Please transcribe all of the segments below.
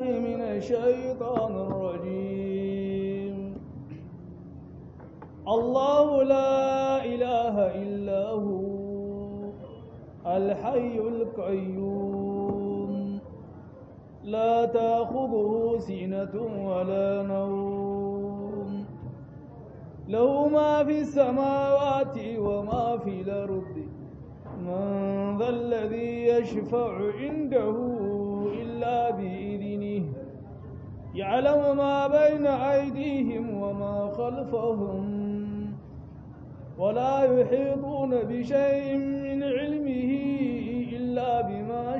من الشيطان الرجيم الله لا إله إلا هو الحي القيوم لا تأخذه سنة ولا نوم له ما في السماوات وما في الأرض من ذا الذي يشفع عنده إلا بإذنه يعلم ما بين أيديهم وما خلفهم ولا يحيطون بشيء من علمه إلا بما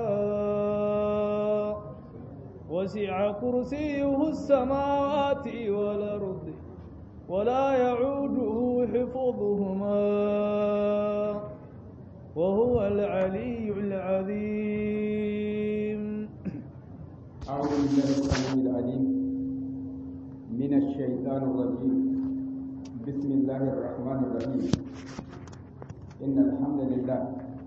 شاء وسع كرسيه السماوات والأرض ولا يعوده حفظهما وهو العلي العظيم أعوذ بالله السميع العليم من الشيطان الرجيم بسم الله الرحمن الرحيم إن الحمد لله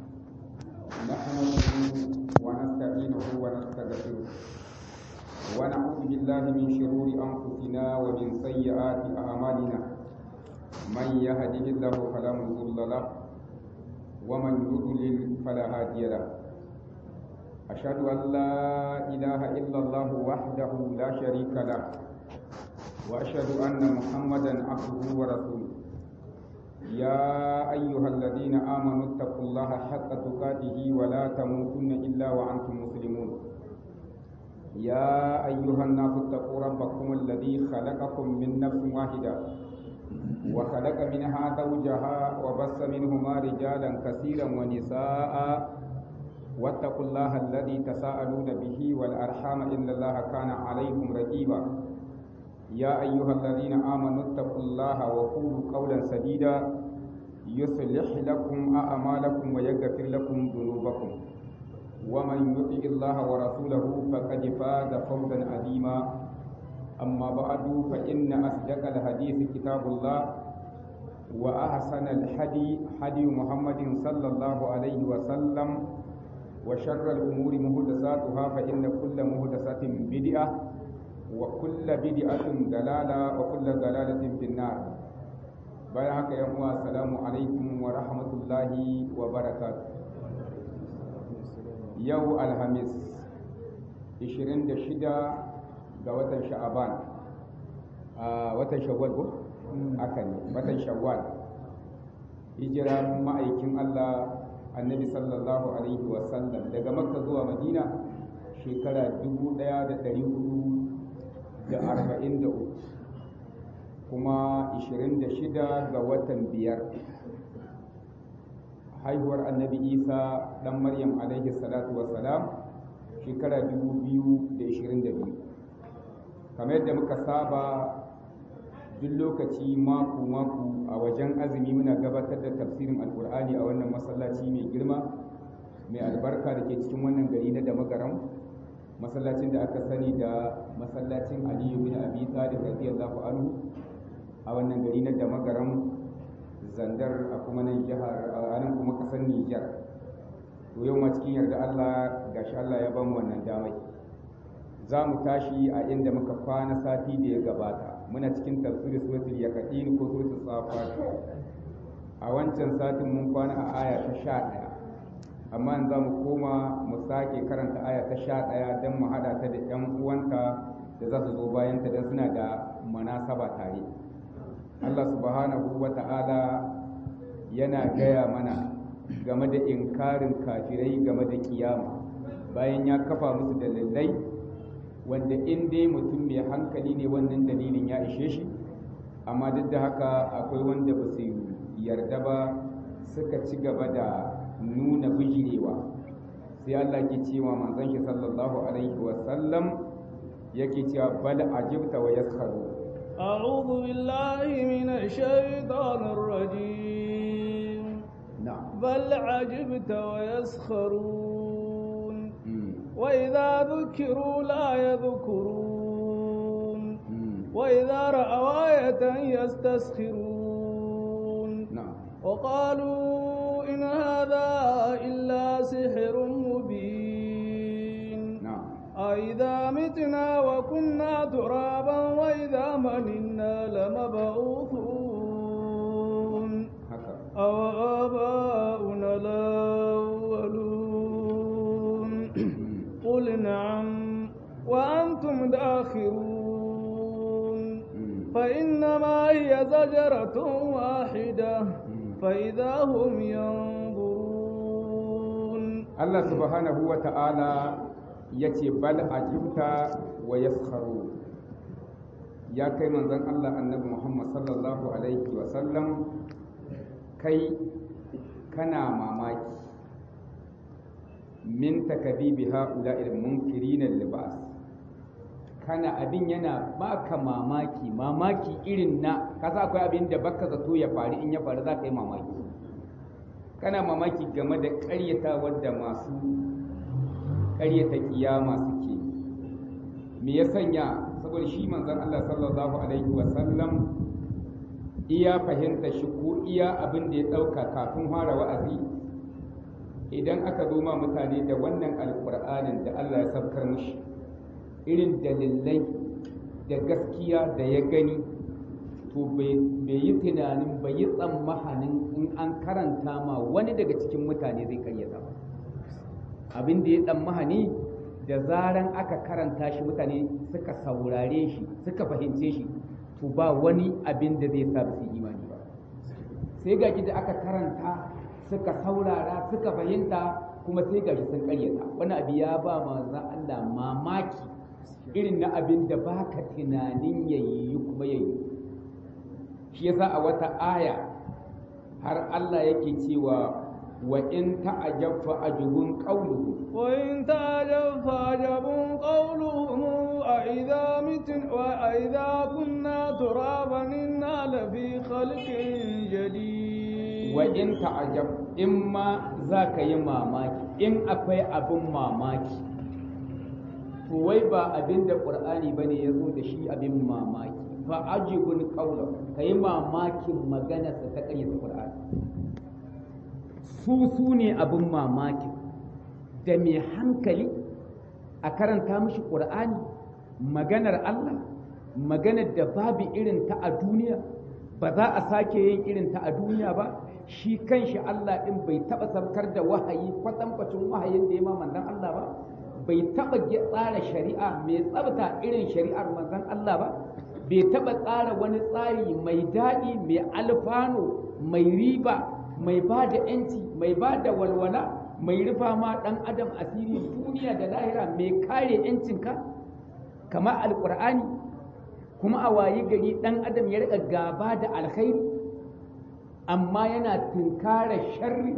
نحمده ونستعينه ونستغفره ونعوذ بالله من شرور أنفسنا ومن سيئات أعمالنا من يهده الله فلا مضل له ومن يضلل فلا هادي له أشهد أن لا إله إلا الله وحده لا شريك له وأشهد أن محمدا عبده ورسوله يا أيها الذين آمنوا اتقوا الله حق تقاته ولا تموتن إلا وأنتم مسلمون يا أيها الناس اتقوا ربكم الذي خلقكم من نفس واحدة وخلق منها زوجها وبث منهما رجالا كثيرا ونساء واتقوا الله الذي تساءلون به والأرحام إن الله كان عليكم رقيبا يا أيها الذين آمنوا اتقوا الله وقولوا قولا سديدا يصلح لكم أعمالكم ويغفر لكم ذنوبكم ومن يطع الله ورسوله فقد فاز فوزا عظيما أما بعد فإن أصدق الحديث كتاب الله وأحسن الحدي حدي محمد صلى الله عليه وسلم وشر الأمور مهدساتها فإن كل مهدسة بدعة وكل بدعة دلالة وكل دلالة في النار بارك يا السلام عليكم ورحمة الله وبركاته يو الخميس 26 ga watan sha'aban a watan shawwal ko haka ne watan shawwal hijira ma'aikin Allah annabi sallallahu alaihi wasallam daga makka zuwa madina shekara 1443 kuma 26 ga watan biyar haihuwar annabi isa dan maryam alaihi salatu wassalam shekara 2022 kamar yadda muka saba duk lokaci mako-mako a wajen azumi muna gabatar da tafsirin alkur'ani a wannan masallaci mai girma mai albarka da ke cikin wannan gari na damagaram masallacin da aka sani da masallacin aliyu bin abi talib radiyallahu anhu a wannan gari na damagaram zandar a kuma nan jihar a nan kuma kasar Nijar to yau ma cikin yarda Allah gashi Allah ya bamu wannan damai za mu tashi a inda muka kwana sati da ya gabata muna cikin tafsirin suratul yaqin ko suratul safat a wancan satin mun kwana a aya ta sha ɗaya amma yanzu mu koma mu sake karanta aya ta sha ɗaya don mu haɗa ta da ƴan uwanta da za su zo bayanta don suna da manasaba tare Allah subhanahu wa ta'ala yana gaya mana game da inkarin kafirai game da kiyama bayan ya kafa musu dalilai wanda in dai mutum mai hankali ne wannan dalilin ya ishe shi amma duk da haka akwai wanda ba su yarda ba suka ci gaba da nuna bijirewa sai Allah ke cewa manzon shi sallallahu alaihi wa sallam yake cewa bal ajibta wa yaskharu أعوذ بالله من الشيطان الرجيم na'am بل عجبت ويسخرون وإذا ذكروا لا يذكرون وإذا رأوا آية يستسخرون na'am وقالوا إن هذا إلا سحر مبين na'am أإذا متنا وكنا ترابا وإذا مننا لمبعوثون haka أو آباؤنا الأولون قل نعم وأنتم داخرون فإنما هي زجرة واحدة فإذا هم ينظرون Allah subhanahu wa ta'ala ya ce bal ajibta wa yaskharu ya kai manzon Allah annabi Muhammad sallallahu alaihi wa sallam kai kana mamaki min takabibi ha'ula'il munkirina libas kana abin yana baka mamaki mamaki irin na kasa akwai abin da baka zato ya faru in ya faru za ka yi mamaki kana mamaki game da ƙaryata da masu ƙaryata kiyama suke me ya sanya saboda shi manzon Allah sallallahu alaihi wa sallam iya fahimta shi ko iya abin da ya ɗauka kafin fara wa'azi idan aka zo ma mutane da wannan alƙur'anin da Allah ya sabkar mushi irin dalilai da gaskiya da ya gani to bai yi tunanin bai yi tsammahanin in an karanta ma wani daga cikin mutane zai karyata ba abin da ya tsammahani da zaran aka karanta shi mutane suka saurare shi suka fahimce shi to ba wani abin da zai sa su imani ba sai ga da aka karanta suka saurara suka fahimta kuma sai gashi sun karyata wani abu ya ba manzon Allah mamaki irin na abin da baka tunanin yayi kuma yayi shi yasa a wata aya har Allah yake cewa wa in ta'ajab fa ajubun qawluhu wa in ta'ajab fa ajabun qawluhum a idza mitna wa a idza kunna turaban inna la fi khalqin jadid wa in ta'ajab in ma zaka yi mamaki in akwai abin mamaki to wai ba abin da qur'ani bane yazo da shi abin mamaki fa ajibun qawla kai mamakin magana sa ta ƙaryata Qur'ani su su ne abin mamaki da mai hankali a karanta mishi Qur'ani maganar Allah maganar da babu irin ta a duniya ba za a sake yin irin ta a duniya ba shi kanshi Allah din bai taba sabkar da wahayi kwatankwacin wahayin da ya ma manzon Allah ba bai taba tsara shari'a mai tsabta irin shari'ar manzon Allah ba bai taɓa tsara wani tsari mai daɗi mai alfano mai riba mai ba da ‘yanci mai ba da walwala mai rufa ma ɗan adam asiri duniya da lahira mai kare ‘yancinka kamar alƙur'ani kuma a wayi gari ɗan adam ya riƙa gaba da alkhairi amma yana tunkara sharri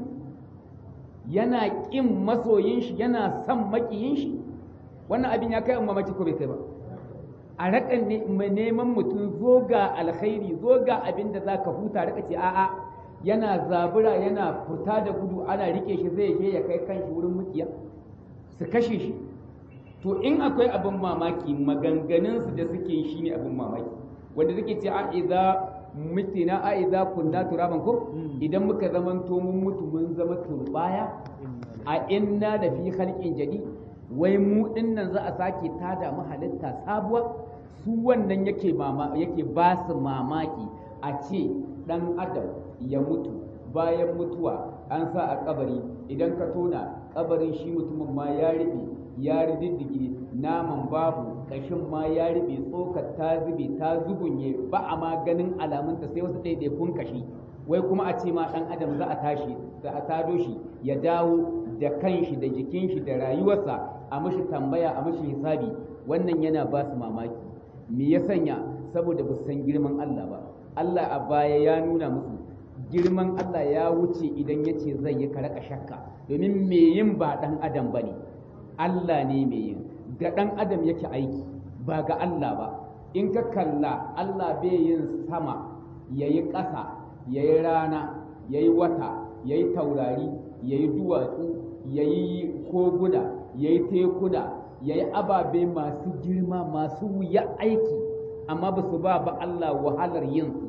yana ƙin masoyin shi yana son maƙiyin shi wannan abin ya kai amma mace ko bai kai ba a raƙa neman mutum zo ga alkhairi zo ga abin da za ka huta raka ce a'a yana zabura yana fita da gudu ana rike shi zai je ya kai kanshi wurin mukiya su kashe shi to in akwai abin mamaki maganganunsu da suke shi ne abin mamaki wanda suke ce a idza mutina a idza kunna turaban ko idan muka zaman to mun mutu mun zama turbaya a inna da fi khalqin jadid wai mu dinnan za a sake tada mu halitta sabuwa su wannan yake mama yake ba su mamaki a ce dan adam ya mutu bayan mutuwa an sa a kabari idan ka tona kabarin shi mutumin ma ya riɓe ya rididdige naman babu kashin ma ya riɓe tsokar ta zube ta zugunye ba a ma ganin alamunta sai wasu ɗaiɗaikun kashi wai kuma a ce ma ɗan adam za a tashi za a tado shi ya dawo da kanshi da jikin shi da rayuwarsa a mashi tambaya a mashi hisabi wannan yana ba su mamaki me ya sanya saboda ba su san girman Allah ba Allah a baya ya nuna musu girman Allah ya wuce idan ya ce zai yi karaka shakka domin me yin ba ɗan adam ba ne Allah ne me yin ga ɗan adam yake aiki ba ga Allah ba in ka kalla Allah bai yin sama ya yi ƙasa ya yi rana ya yi wata ya yi taurari ya yi duwatsu ya yi koguna ya yi tekuna ya yi ababe masu girma masu wuya aiki amma ba su ba ba Allah wahalar yin su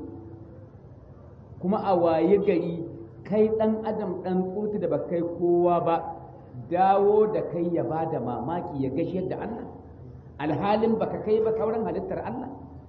kuma a waye gari kai ɗan adam ɗan tsotu da ba kai kowa ba dawo da kai ya ba da mamaki ya gashi yadda Allah alhalin baka kai ba kauran halittar Allah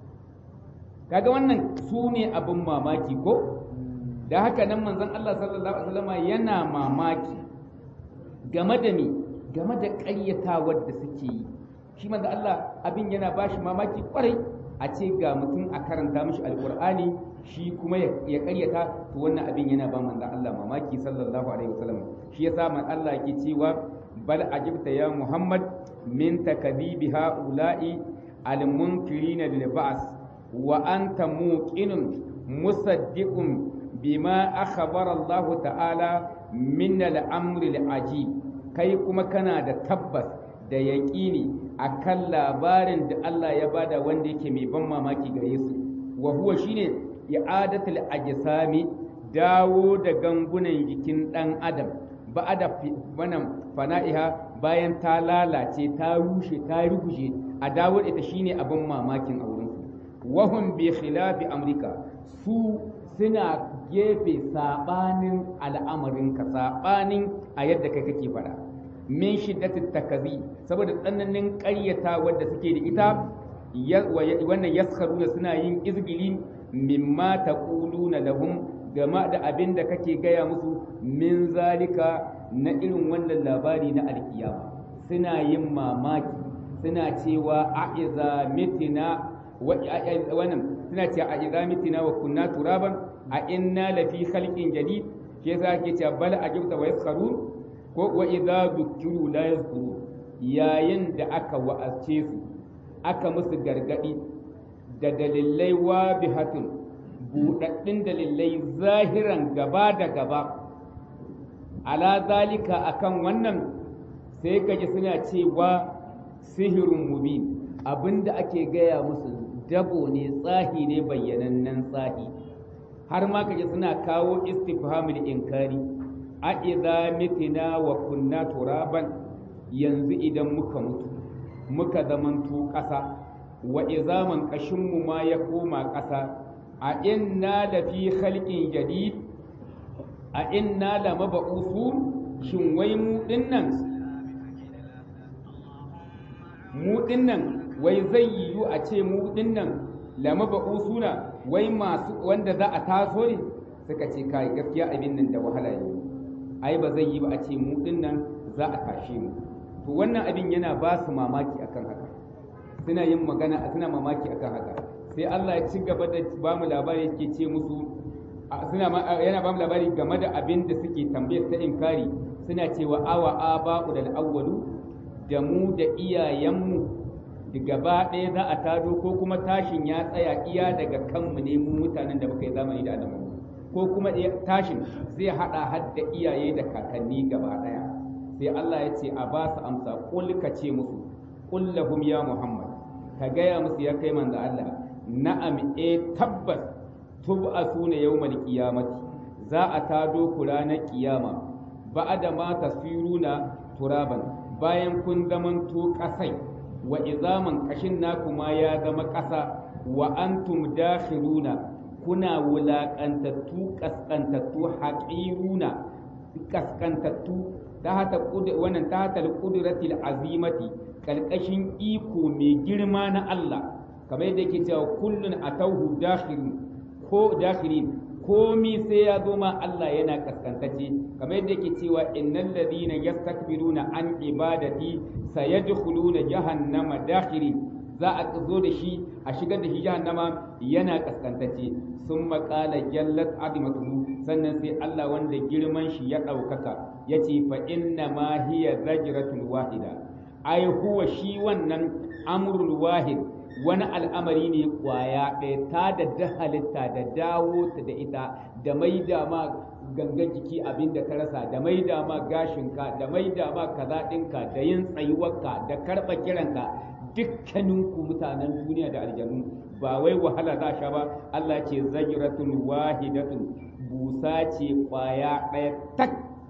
kaga wannan su ne abin mamaki ko da haka nan manzon Allah sallallahu alaihi wasallam yana mamaki game da me game da ƙaryatawar da suke yi shi manzon Allah abin yana bashi mamaki kwarai a ce ga mutum a karanta mishi alqur'ani shi kuma ya ƙaryata to wannan abin yana ba manzon Allah mamaki sallallahu alaihi wasallam shi yasa man Allah ke cewa bal ajibta ya Muhammad min takdibi haula'i al-munkirina lil ba's wa anta muqinun musaddiqun bima akhbara Allah ta'ala min al-amri al-ajib kai kuma kana da tabbas da yaƙini akan labarin da Allah ya bada wanda yake mai ban mamaki gare su wa huwa shine i'adatul ajsami dawo da gangunan jikin dan adam ba'ada wannan fana'iha bayan ta lalace ta rushe ta ruguje a dawo ita shine abin mamakin a wurin su wahum bi khilafi amrika su suna gefe sabanin al'amarinka sabanin a yadda kai kake fada min shiddatit takazi saboda tsananin ƙaryata wadda suke da ita wannan yaskharuna suna yin izgili mimma taquluna lahum game da abin da kake gaya musu min zalika na irin wannan labari na alkiyama suna yin mamaki suna cewa a iza mitina wannan suna cewa a iza mitina wa kunna turaban a inna lafi khalqin jadid ke yasa ke cewa bal ajibta wa yaskharun ko wa idza dukiru la yazkuru yayin da aka wa'ace su aka musu gargadi da dalilai wabihatun buɗaɗɗun dalilai zahiran gaba da gaba ala zalika akan wannan sai kaji suna cewa sihirin mubin abinda ake gaya musu dabo ne tsahi ne bayyanannen tsahi har ma kaji suna kawo istifhamul inkari a idza mitina wa kunna turaban yanzu idan muka mutu muka zamanto ƙasa wa izaman ƙashinmu ma ya koma ƙasa a inna da fi khalqin jadid a inna la mab'uthun shin wai mu dinnan mu dinnan wai zai yiwu a ce mu dinnan la mab'uthuna wai masu wanda za a taso ne suka ce kai gaskiya abin nan da wahala ne ai ba zai yi ba a ce mu dinnan za a tashe mu to wannan abin yana ba su mamaki akan haka suna yin magana suna mamaki akan haka sai Allah ya ci gaba da ba mu labari yake ce musu suna yana ba mu labari game da abin da suke tambayar ta inkari suna cewa awa aba'u dal awwalu da mu da iyayenmu da gaba ɗaya za a tado ko kuma tashin ya tsaya iya daga kanmu ne mu mutanen da muka yi zamani da adamu ko kuma tashin zai haɗa har da iyaye da kakanni gaba ɗaya sai Allah ya ce a ba su amsa kul ka ce musu kul lahum ya muhammad ka gaya musu ya kai manzo Allah na'am e tabbas tub'asuna yawmal qiyamati za a tado ku ranar kiyama ba'da ma tasiruna turaban bayan kun zamanto kasai wa izaman kashin naku ma ya zama kasa wa antum dakhiruna kuna wulaƙantattu kaskantattu haƙiruna kaskantattu ta hata wannan ta hata qudratil azimati kalkashin iko mai girma na Allah kamar yadda yake cewa kullun atauhu dakhirin ko dakhirin komi sai ya zo ma Allah yana kaskantacce kamar yadda yake cewa innal ladhina yastakbiruna an ibadati sayadkhuluna jahannama dakhirin za a zo da shi a shigar da shi jahannama yana kaskantacce sun maƙala jallat azimatuhu sannan sai Allah wanda girman shi ya ɗaukaka ya ce fa inna ma hiya zajratun wahida ai huwa shi wannan amrul wahid wani al'amari ne kwaya ɗaya ta da da halitta da dawo ta da ita da maida ma gangan jiki abin da ka rasa da maida ma gashinka da maida ma kaza ɗinka da yin tsayuwarka da karɓa kiranka dukkaninku mutanen duniya da aljanu ba wai wahala za sha ba Allah ce zajratun wahidatun busa ce kwaya ɗaya tak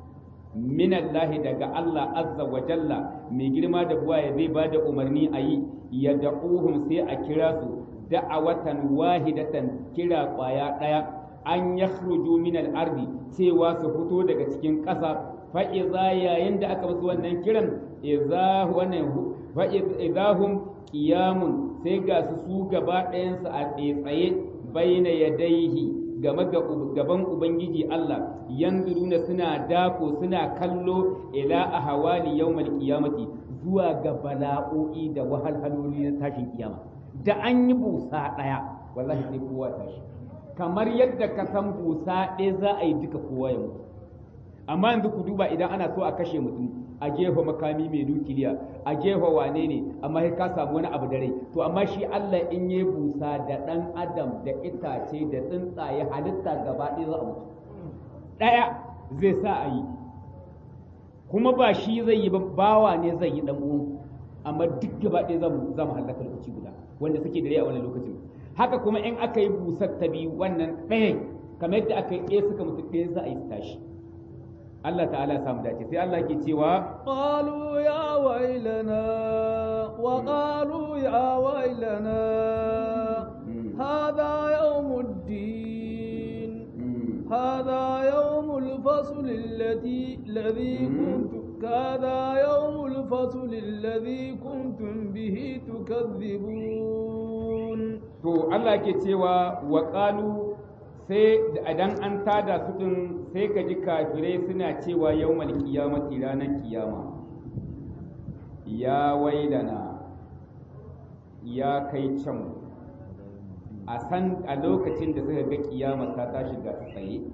minallahi daga Allah azza wa jalla mai girma da buwa ya zai ba da umarni a yi ya da'uhum sai a kira su da'awatan wahidatan kira kwaya ɗaya an yakhruju min al-ardi cewa su fito daga cikin ƙasa fa iza yayin da aka musu wannan kiran idza wannan fa idza hum qiyamun sai ga su su gaba ɗayansu a tsaye baina yadaihi game gaban ubangiji Allah yanzuruna suna dako suna kallo ila ahwali yawmal qiyamati zuwa ga bala'o'i da wahalhaloli na tashin kiyama da an yi busa ɗaya wallahi sai kowa tashi kamar yadda ka san busa ɗaya za a yi duka kowa ya mutu amma yanzu ku duba idan ana so a kashe mutum a gefa makami mai nukiliya a gefa wane ne amma sai ka samu wani abu da rai to amma shi Allah in yi busa da ɗan adam da itace da tsuntsaye halitta gaba ɗaya za a mutu ɗaya zai sa a yi kuma ba shi zai yi ba bawa ne zai yi ɗan uwan amma duk gaba ɗaya za mu halaka lokaci guda wanda suke da rai a wannan lokacin haka kuma in aka yi busar ta biyu wannan ɗayan kamar yadda aka yi ɗaya suka mutu ɗaya za a yi tashi Allah ta'ala samu dace sai Allah ke cewa qalu ya wailana wa qalu ya wailana hadha yawmuddin hadha yawmul fasl alladhi alladhi kuntum هذا يوم الفصل الذي كنتم به تكذبون to Allah ke cewa wa qalu sai idan an tada su din sai ka ji kafirai suna cewa yawmal qiyamati ranar kiyama ya wailana ya kai can a san a lokacin da suka ga kiyama ta tashi ga tsaye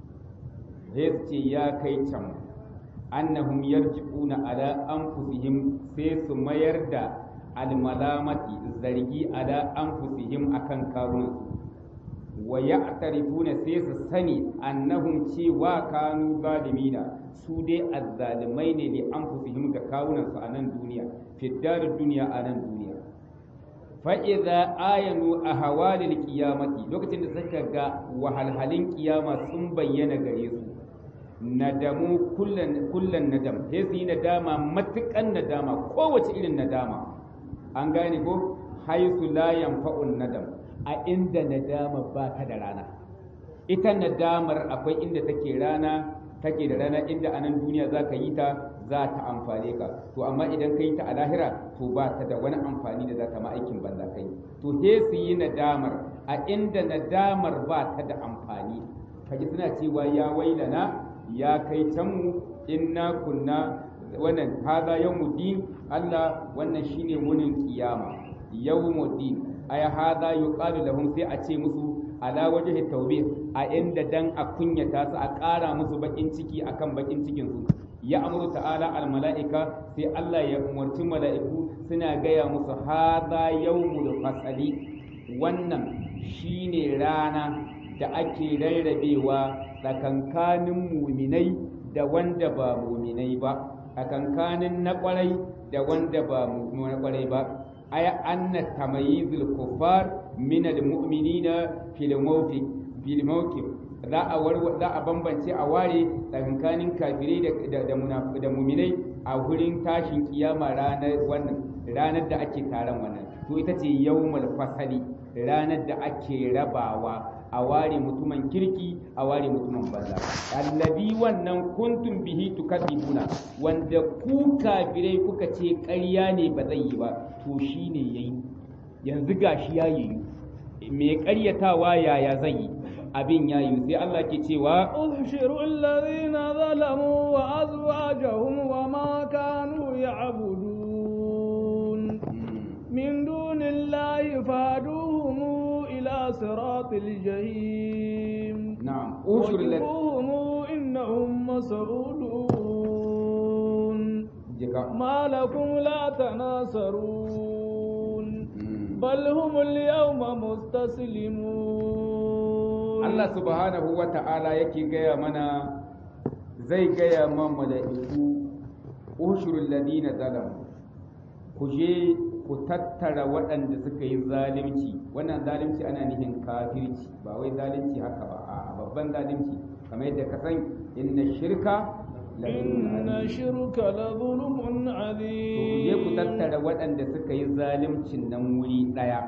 sai su ce ya kai can annahum yarji'una ala anfusihim sai su mayar da almalamati zargi ala anfusihim akan kawunansu wa ya'tarifuna sai su sani annahum cewa kanu zalimina su dai azzalimai ne li anfusihim ga kawunansu a nan duniya fi duniya a nan duniya fa idza ayanu ahwalil qiyamati lokacin da suka ga wahalhalin kiyama sun bayyana gare su nadamu kullan kullan nadam sai su yi nadama matukan nadama kowace irin nadama an gane ko haisu la yanfa'un nadam a inda nadama ba ta da rana ita nadamar akwai inda take rana take da rana inda a nan duniya za ka yi ta za ta amfane ka to amma idan ka yi ta a lahira to ba ta da wani amfani da za ka ma aikin banza kai to he su yi nadamar a inda nadamar ba ta da amfani kaji suna cewa ya wailana ya kai can mu inna kunna wannan hada yawmuddin Allah wannan shine wunin kiyama yawmuddin ay hada yuqalu lahum sai a ce musu ala wajhi tawbih a inda dan a kunyata su a ƙara musu bakin ciki akan bakin cikin su ya amuru ta'ala al mala'ika sai Allah ya umarci mala'iku suna gaya musu hada yawmul fasali wannan shine rana da ake rarrabewa tsakankanin muminai da wanda ba muminai ba tsakankanin na kwarai da wanda ba na kwarai ba aya anna tamayizul kuffar min almu'minina fil mawqif fil mawqif za a za a bambance a ware tsakankanin kafirai da da da muminai a wurin tashin kiyama ranar wannan ranar da ake taron wannan to ita ce yawmul fasali ranar da ake rabawa a ware mutumin kirki a ware mutumin banza allabi wannan kuntum bihi tukadibuna wanda ku kafirai kuka ce ƙarya ne ba zai yi ba to shine yayi yanzu gashi ya yi me ƙaryatawa yaya zai yi abin ya yi sai Allah ke cewa uhshiru alladhina zalamu wa azwajahum wa ma kanu ya'budun min dunillahi faduhum إلى صراط الجحيم نعم وقفوهم إنهم مسؤولون ما لكم لا تناصرون بل هم اليوم مستسلمون الله سبحانه وتعالى يكي gaya mana zai gaya ma mala'iku ushurul ladina zalamu ku je ku tattara waɗanda suka yi zalunci wannan zalunci ana nufin kafirci ba wai zalunci haka ba a babban zalunci kamar yadda ka san inna shirka inna shirka la zulmun azim ku je ku tattara waɗanda suka yi zaluncin nan wuri ɗaya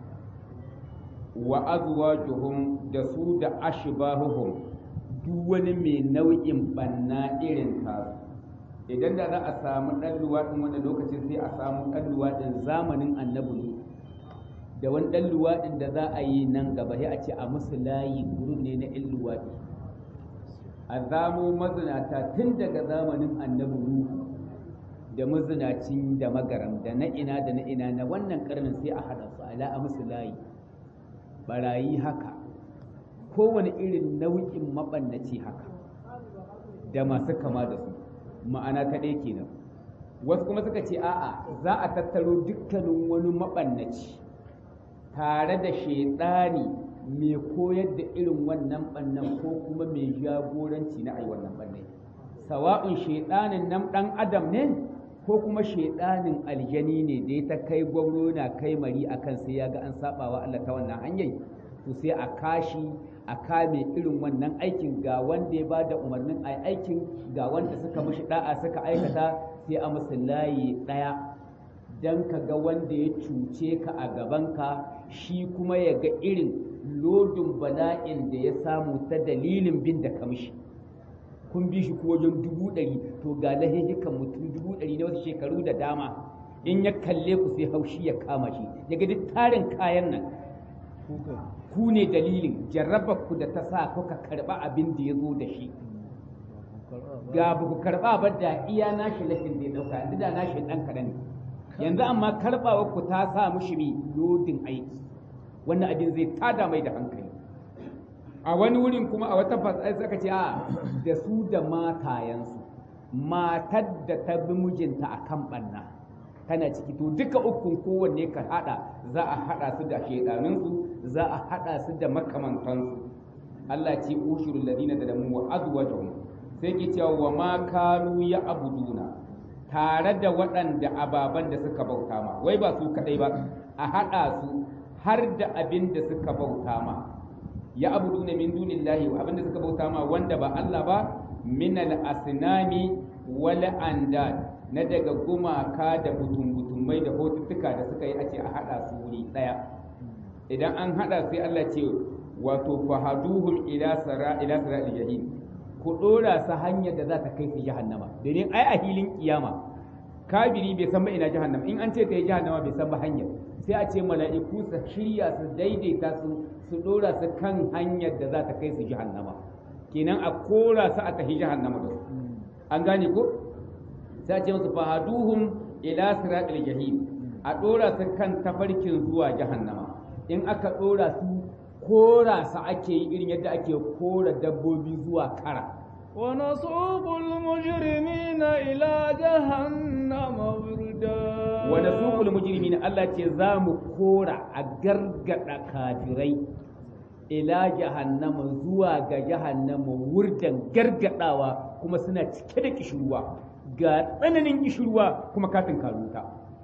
wa azwajuhum da su da ashbahuhum duk wani mai nau'in banna irin tasu idan da za a samu ɗan luwaɗin wanda lokacin sai a samu ɗan luwaɗin zamanin annabi da wani ɗan luwaɗin da za a yi nan gaba sai a ce a musu layi gurin ne na ɗan luwaɗi a zamo mazinata tun daga zamanin annabi nuhu da mazinacin da magaram da na ina da na ina na wannan karnin sai a haɗa su ala a musu layi barayi haka kowane irin nau'in maɓannaci haka da masu kama da su ma'ana ta ɗaya kenan wasu kuma suka ce a'a za a tattaro dukkanin wani maɓannaci tare da shaidani mai koyar da irin wannan ɓannan ko kuma mai jagoranci na ai wannan ɓannai sawa'un shaidanin nan ɗan adam ne ko kuma shaidanin aljani ne da ya ta kai gwamno na kai mari akan sai ya ga an saba wa Allah ta wannan hanyar to sai a kashi a kame irin wannan aikin ga wanda ya ba da umarnin a aikin ga wanda suka mashi da'a suka aikata sai a musu layi ɗaya don ka ga wanda ya cuce ka a gabanka shi kuma ya ga irin lodin bala'in da ya samu ta dalilin bin da kamshi kun bi shi ko wajen dubu ɗari to ga lahihikan mutum dubu ɗari na wasu shekaru da dama in ya kalle ku sai haushi ya kama shi ya ga duk tarin kayan nan ku ne dalilin jarrabar ku da ta sa kuka karɓa abin da ya zo da shi ga ba ku karɓa ba da iya nashi lahin da ya ɗauka yanzu da nashi ɗan kaɗan yanzu amma karɓawa ku ta sa mushi mai lodin aiki wannan abin zai tada mai da hankali a wani wurin kuma a wata fasai suka ce a da su da matayensu matar da ta bi mijinta a kan ɓanna tana ciki to duka ukun kowanne ka haɗa za a haɗa su da shaidanunsu za a haɗa su da makamantansu Allah ce ushurul ladina da lamu wa azwajahum sai ke cewa wa ma kanu ya abuduna tare da waɗanda ababan da suka bauta ma wai ba su kadai ba a haɗa su har da abin da suka bauta ma ya abuduna min dunillahi abin da suka bauta ma wanda ba Allah ba min al-asnami wal andad na daga gumaka da butum-butumai da hotuttuka da suka yi a ce a haɗa su wuri ɗaya idan an haɗa sai Allah ce wato fahaduhum ila sara ila sara jahim ku ɗora su hanyar da za ta kai su jahannama domin ai a hilin kiyama kabiri bai san ba ina jahannama in an ce ta yi jahannama bai san ba hanyar sai a ce mala'iku su shirya su daidaita su su ɗora su kan hanyar da za ta kai su jahannama kenan a kora su a tahi jahannama da su an gane ko sai a ce musu fahaduhum ila siratil jahim a ɗora su kan tafarkin zuwa jahannama in aka ɗora su kora su ake yi irin yadda ake kora dabbobi zuwa kara ونسوق المجرمين إلى جهنم وردا ونسوق المجرمين الله ce za mu kora a gargada kafirai ila jahannama zuwa ga jahannama wurdan gargadawa kuma suna cike da kishirwa ga tsananin kishirwa kuma katin karuta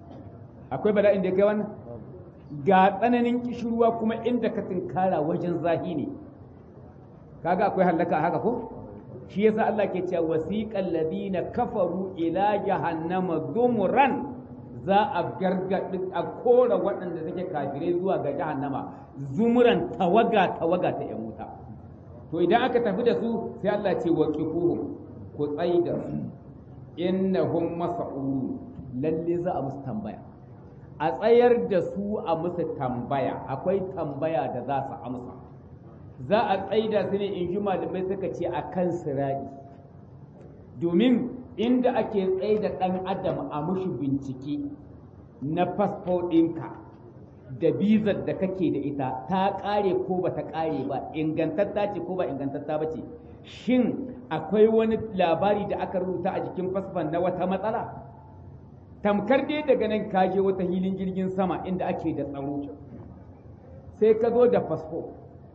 akwai bala'in da ya kai wannan ga tsananin kishirwa kuma inda ka tinkara wajen zahi ne kaga akwai hallaka haka ko shi yasa Allah ke cewa wasiqal ladina kafaru ila jahannama zumuran za a gargadi a kora waɗanda suke kafirai zuwa ga jahannama zumuran tawaga tawaga ta yan wuta to idan aka tafi da su sai Allah ce waqifuhum ku tsaida su innahum mas'ulun lalle za a musu tambaya a tsayar da su a musu tambaya akwai tambaya da za su amsa za a tsaida su ne in ji malamai suka ce a kan siraɗi domin inda ake tsaida ɗan adam a mushi bincike na fasfo ɗinka da bizar da kake da ita ta ƙare ko ba ta ƙare ba ingantatta ce ko ba ingantatta ba ce shin akwai wani labari da aka rubuta a jikin fasfon na wata matsala tamkar dai daga nan ka je wata hilin jirgin sama inda ake da tsaro sai ka zo da fasfo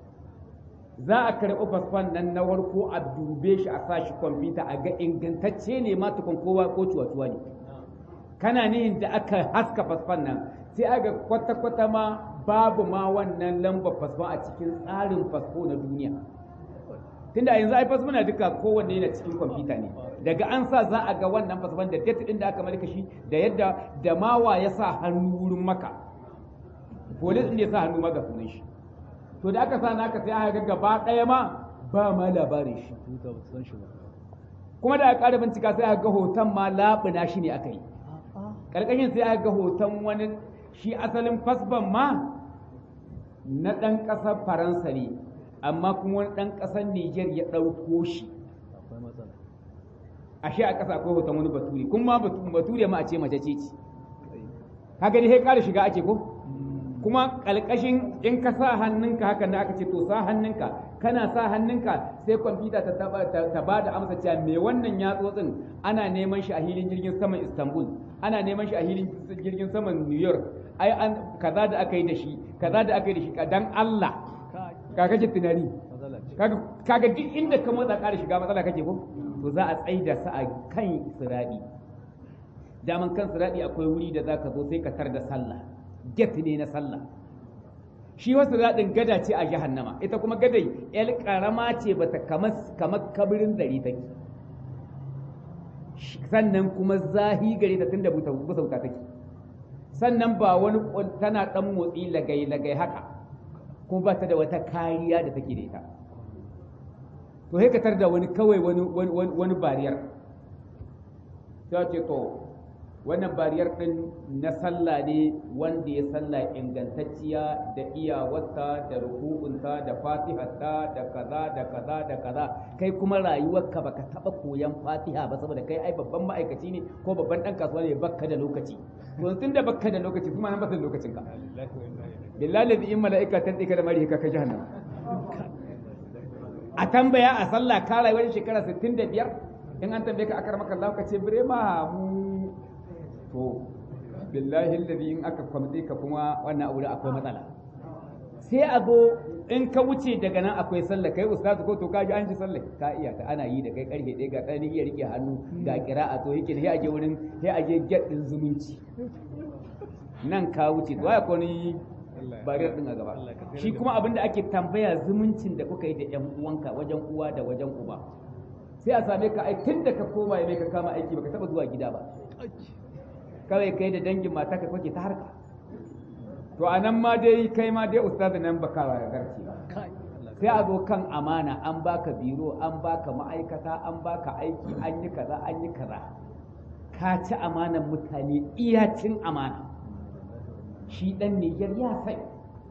za a karɓi fasfon nan na warko a dube shi a sashi kwamfuta a ga ingantacce ne ma tukun kowa ko cuwa-cuwa ne kana nihin da aka haska fasfon nan sai aga kwata-kwata ma babu ma wannan lambar fasfon a cikin tsarin fasfo na duniya tunda yanzu ai fasfon na duka kowanne yana cikin kwamfuta ne daga an sa za a ga wannan fasfon da date din da aka malaka shi da yadda da mawa ya sa hannu wurin maka polis din ya sa hannu maka sunan shi to da aka sa naka sai aka ga gaba ɗaya ma ba ma labarin shi kuma da aka ƙara bincika sai aka ga hoton ma labuna shi ne aka yi ƙarƙashin sai aka ga hoton wani shi asalin fasban ma na ɗan ƙasar faransa ne amma kuma wani ɗan ƙasar niger ya ɗauko shi ashe a ƙasa akwai hoton wani bature kuma bature ma a ce mace ce ce haka dai sai ƙara shiga ake ko kuma ƙalƙashin in ka sa hannunka haka da aka ce to sa hannunka kana sa hannunka sai kwamfuta ta ba da amsa cewa me wannan yatsotsin ana neman shi a hilin jirgin saman istanbul ana neman shi a hilin jirgin saman new york ai an kaza da aka yi da shi kaza da aka yi da shi dan allah ka kake tunani kaga duk inda ka motsa ƙara shiga matsala kake ko to za a tsaida su a kan siraɗi daman kan siraɗi akwai wuri da za ka zo sai ka tar da sallah get ne na sallah shi wasu daɗin gada ce a jahannama ita kuma gadai yar ƙarama ce bata kamar kabirin dari take sannan kuma zahi gare ta tunda busauta take sannan ba wani tana ɗan motsi lagai lagai haka kuma ba ta da wata kariya da take da ita to sai ka tar da wani kawai wani wani bariyar ta ce to wannan bariyar ɗin na sallah ne wanda ya sallah ingantacciya da iyawarta da rukunta da fatiharta da kaza da kaza da kaza kai kuma rayuwarka baka taba koyan fatiha ba saboda kai ai babban ma'aikaci ne ko babban ɗan kasuwa ne bakka da lokaci to tun da bakka da lokaci kuma nan ba da lokacin ka billahi ladhi in mala'ika tan dika da mari ka ka jahannam a tambaya a sallah ka rayuwar shekara 65 in an tambaye ka akar maka Allah ka ce bire ma mu to billahi alladhi in aka kwamtse ka kuma wannan abu da akwai matsala sai a zo in ka wuce daga nan akwai sallah kai ustazu ko to ka ji an ji sallah ka iya ta ana yi da kai karfe ɗaya ga ɗani iya rike hannu ga kira'a to yake sai aje wurin sai aje get din zumunci nan ka wuce to ya ni bariyar din a gaba shi kuma abin da ake tambaya zumuncin da kuka yi da yan uwanka wajen uwa da wajen uba sai a same ka ai tun da ka koma ya mai ka kama aiki baka taba zuwa gida ba kawai kai da dangin mata ka kwake ta harka to a nan ma dai kai ma dai ustazi nan baka garci ba sai a zo kan amana an baka biro an baka ma'aikata an baka aiki an yi kaza an yi kaza ka ci amanan mutane iya cin amana shi dan Nijar ya sai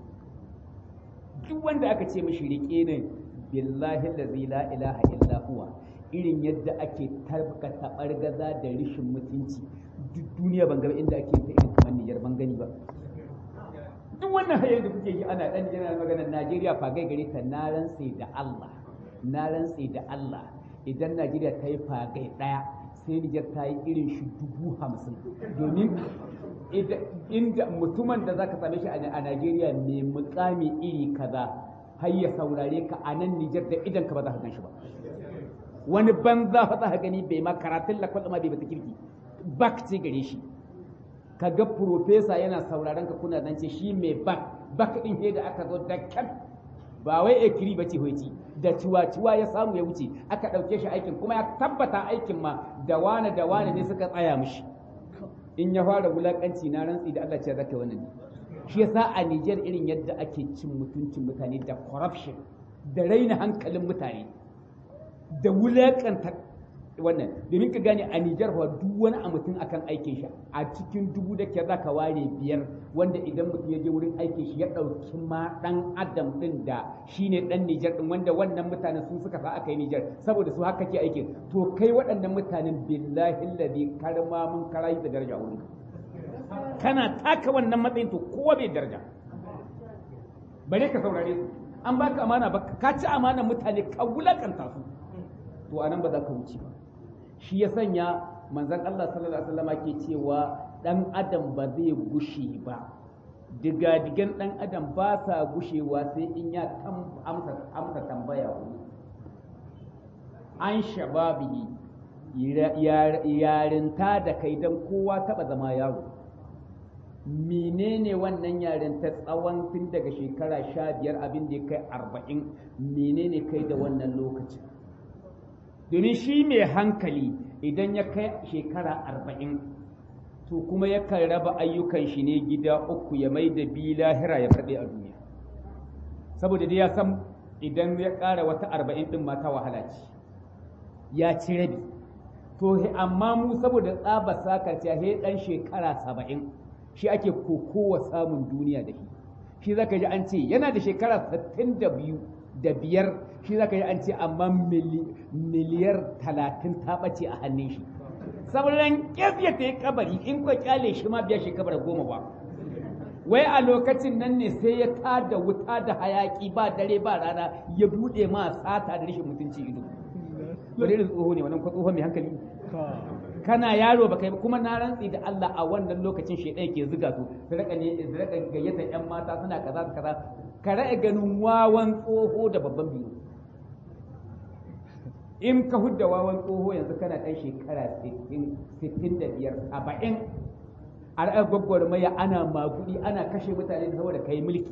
duk wanda aka ce mashi rike ne billahi allazi la ilaha illa huwa irin yadda ake tabka tabargaza da rishin mutunci duk duniya ban ga inda ake ta irin kamar Nijar ban gani ba duk wannan hayar da kuke yi ana dan yana magana Najeriya fagai gare ta na rantse da Allah na rantse da Allah idan Najeriya ta yi fagai daya sai Nijar ta yi irin shi dubu hamsin domin inda mutumin da zaka same shi a Najeriya mai mukami iri kaza har ya saurare ka a nan Nijar da idan ka ba za ka gan shi ba wani banza fa za ka gani bai ma karatun lakwal ma bai bata kirki bak ce gare shi ka ga profesa yana sauraron ka kuna zance shi mai bak bak din he da aka zo da kan ba wai ekiri ba ce hoci da ciwa-ciwa ya samu ya wuce aka ɗauke shi aikin kuma ya tabbata aikin ma da wane da wane ne suka tsaya mishi in ya fara wulakanci na rantsi da Allah ce zaka wannan ne shi yasa a Niger irin yadda ake cin mutuncin mutane da corruption da raina hankalin mutane da wulakanta wannan domin ka gane a Nijar fa duk wani a mutum akan aikin shi a cikin dubu da ke zaka ware biyar wanda idan mutum ya je wurin aikin shi ya ɗauki ma ɗan adam ɗin da shine ɗan Nijar ɗin wanda wannan mutanen su suka sa aka yi Nijar saboda su haka ke aikin to kai waɗannan mutanen billahi alladhi karma mun karayi da daraja wurin kana taka wannan matsayin to kowa bai daraja bare ka saurare su an baka amana ba ka ci amanar mutane ka wulakanta su to anan ba za ka wuce ba shi ya sanya manzon Allah sallallahu alaihi wasallam ke cewa dan adam ba zai gushe ba digadigan dan adam ba sa gushewa sai in ya amsa amsa tambaya wani an shababihi yarinta da kai dan kowa taba zama yaro menene wannan yarinta tsawon tun daga shekara sha biyar abin da ya kai arba'in menene kai da wannan lokacin domin shi mai hankali idan ya kai shekara arba'in to kuma yakan raba ayyukan shi ne gida uku ya mai da bi lahira ya farɗe a duniya saboda dai ya san idan ya ƙara wata arba'in ɗin mata wahala ce ya ci rabi to amma mu saboda tsaba sakarciya he dan shekara saba'in shi ake kokowa samun duniya da shi shi zaka ji an ce yana da shekara sittin da biyu da biyar shi zaka ji an ce amma miliyar talatin ta ɓace a hannun shi sauran ƙyafya ta yi kabari in kwa kyale shi ma biya shekara goma ba wai a lokacin nan ne sai ya tada wuta da hayaki ba dare ba rana ya buɗe ma sata da rashin mutunci ido wani irin tsoho ne wannan tsoho mai hankali kana yaro ba kai kuma na rantsi da Allah a wannan lokacin shaidan ke zuga su su raka ne su raka gayyata yan mata suna kaza kaza ka ra'e ganin wawan tsoho da babban biyu in ka hudda wawan tsoho yanzu kana ɗan shekara 65 70 a ra'ayi gwagwarmaya ana magudi ana kashe mutane saboda kai mulki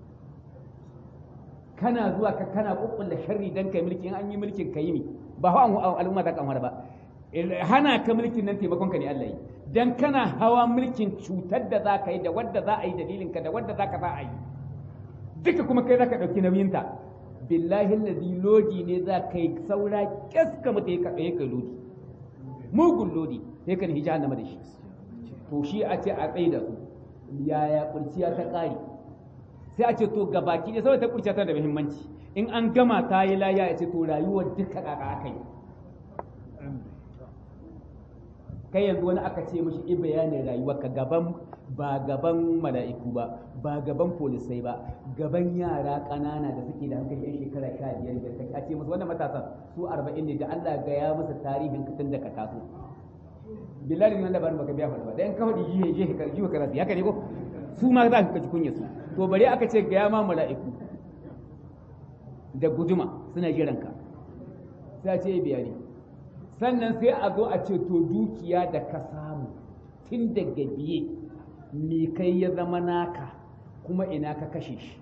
kana zuwa ka kana kukkulla sharri dan kai mulki in an yi mulkin ka yi mi ba hawa al'umma ta kamar ba hana ka mulkin nan taimakon ka ne Allah yi dan kana hawa mulkin cutar da za ka yi da wadda za a yi dalilin ka da wadda za ka za a yi duka kuma kai za ka ɗauki nauyinta billahi lazi lodi ne za ka yi saura kyaska mata ya kai lodi mugun lodi sai ka nihi jahannama da shi to shi a ce a tsaye da su yaya kurciya ta ƙari sai a ce to ga baki ne saboda ta kurciya ta da muhimmanci in an gama ta yi laya ya ce to rayuwar duka kaka aka yi kai yanzu wani aka ce mishi i bayanin rayuwar ka gaban ba gaban mala'iku ba ba gaban polisai ba gaban yara ƙanana da suke da hankali yan shekara sha biyar da take a ce musu wannan matasan su arba'in ne da Allah ga ya musu tarihin tun da ka taso billahi nan labarin baka biya faɗa ba dan ka faɗi jihe jihe ka jihe karatu haka ne ko su ma za ka ji kunya su to bare aka ce ga ya ma mala'iku da guduma suna jiran ka sai a ce biya ne sannan sai a zo a ce to dukiya da ka samu tun daga biye me kai ya zama naka kuma ina ka kashe shi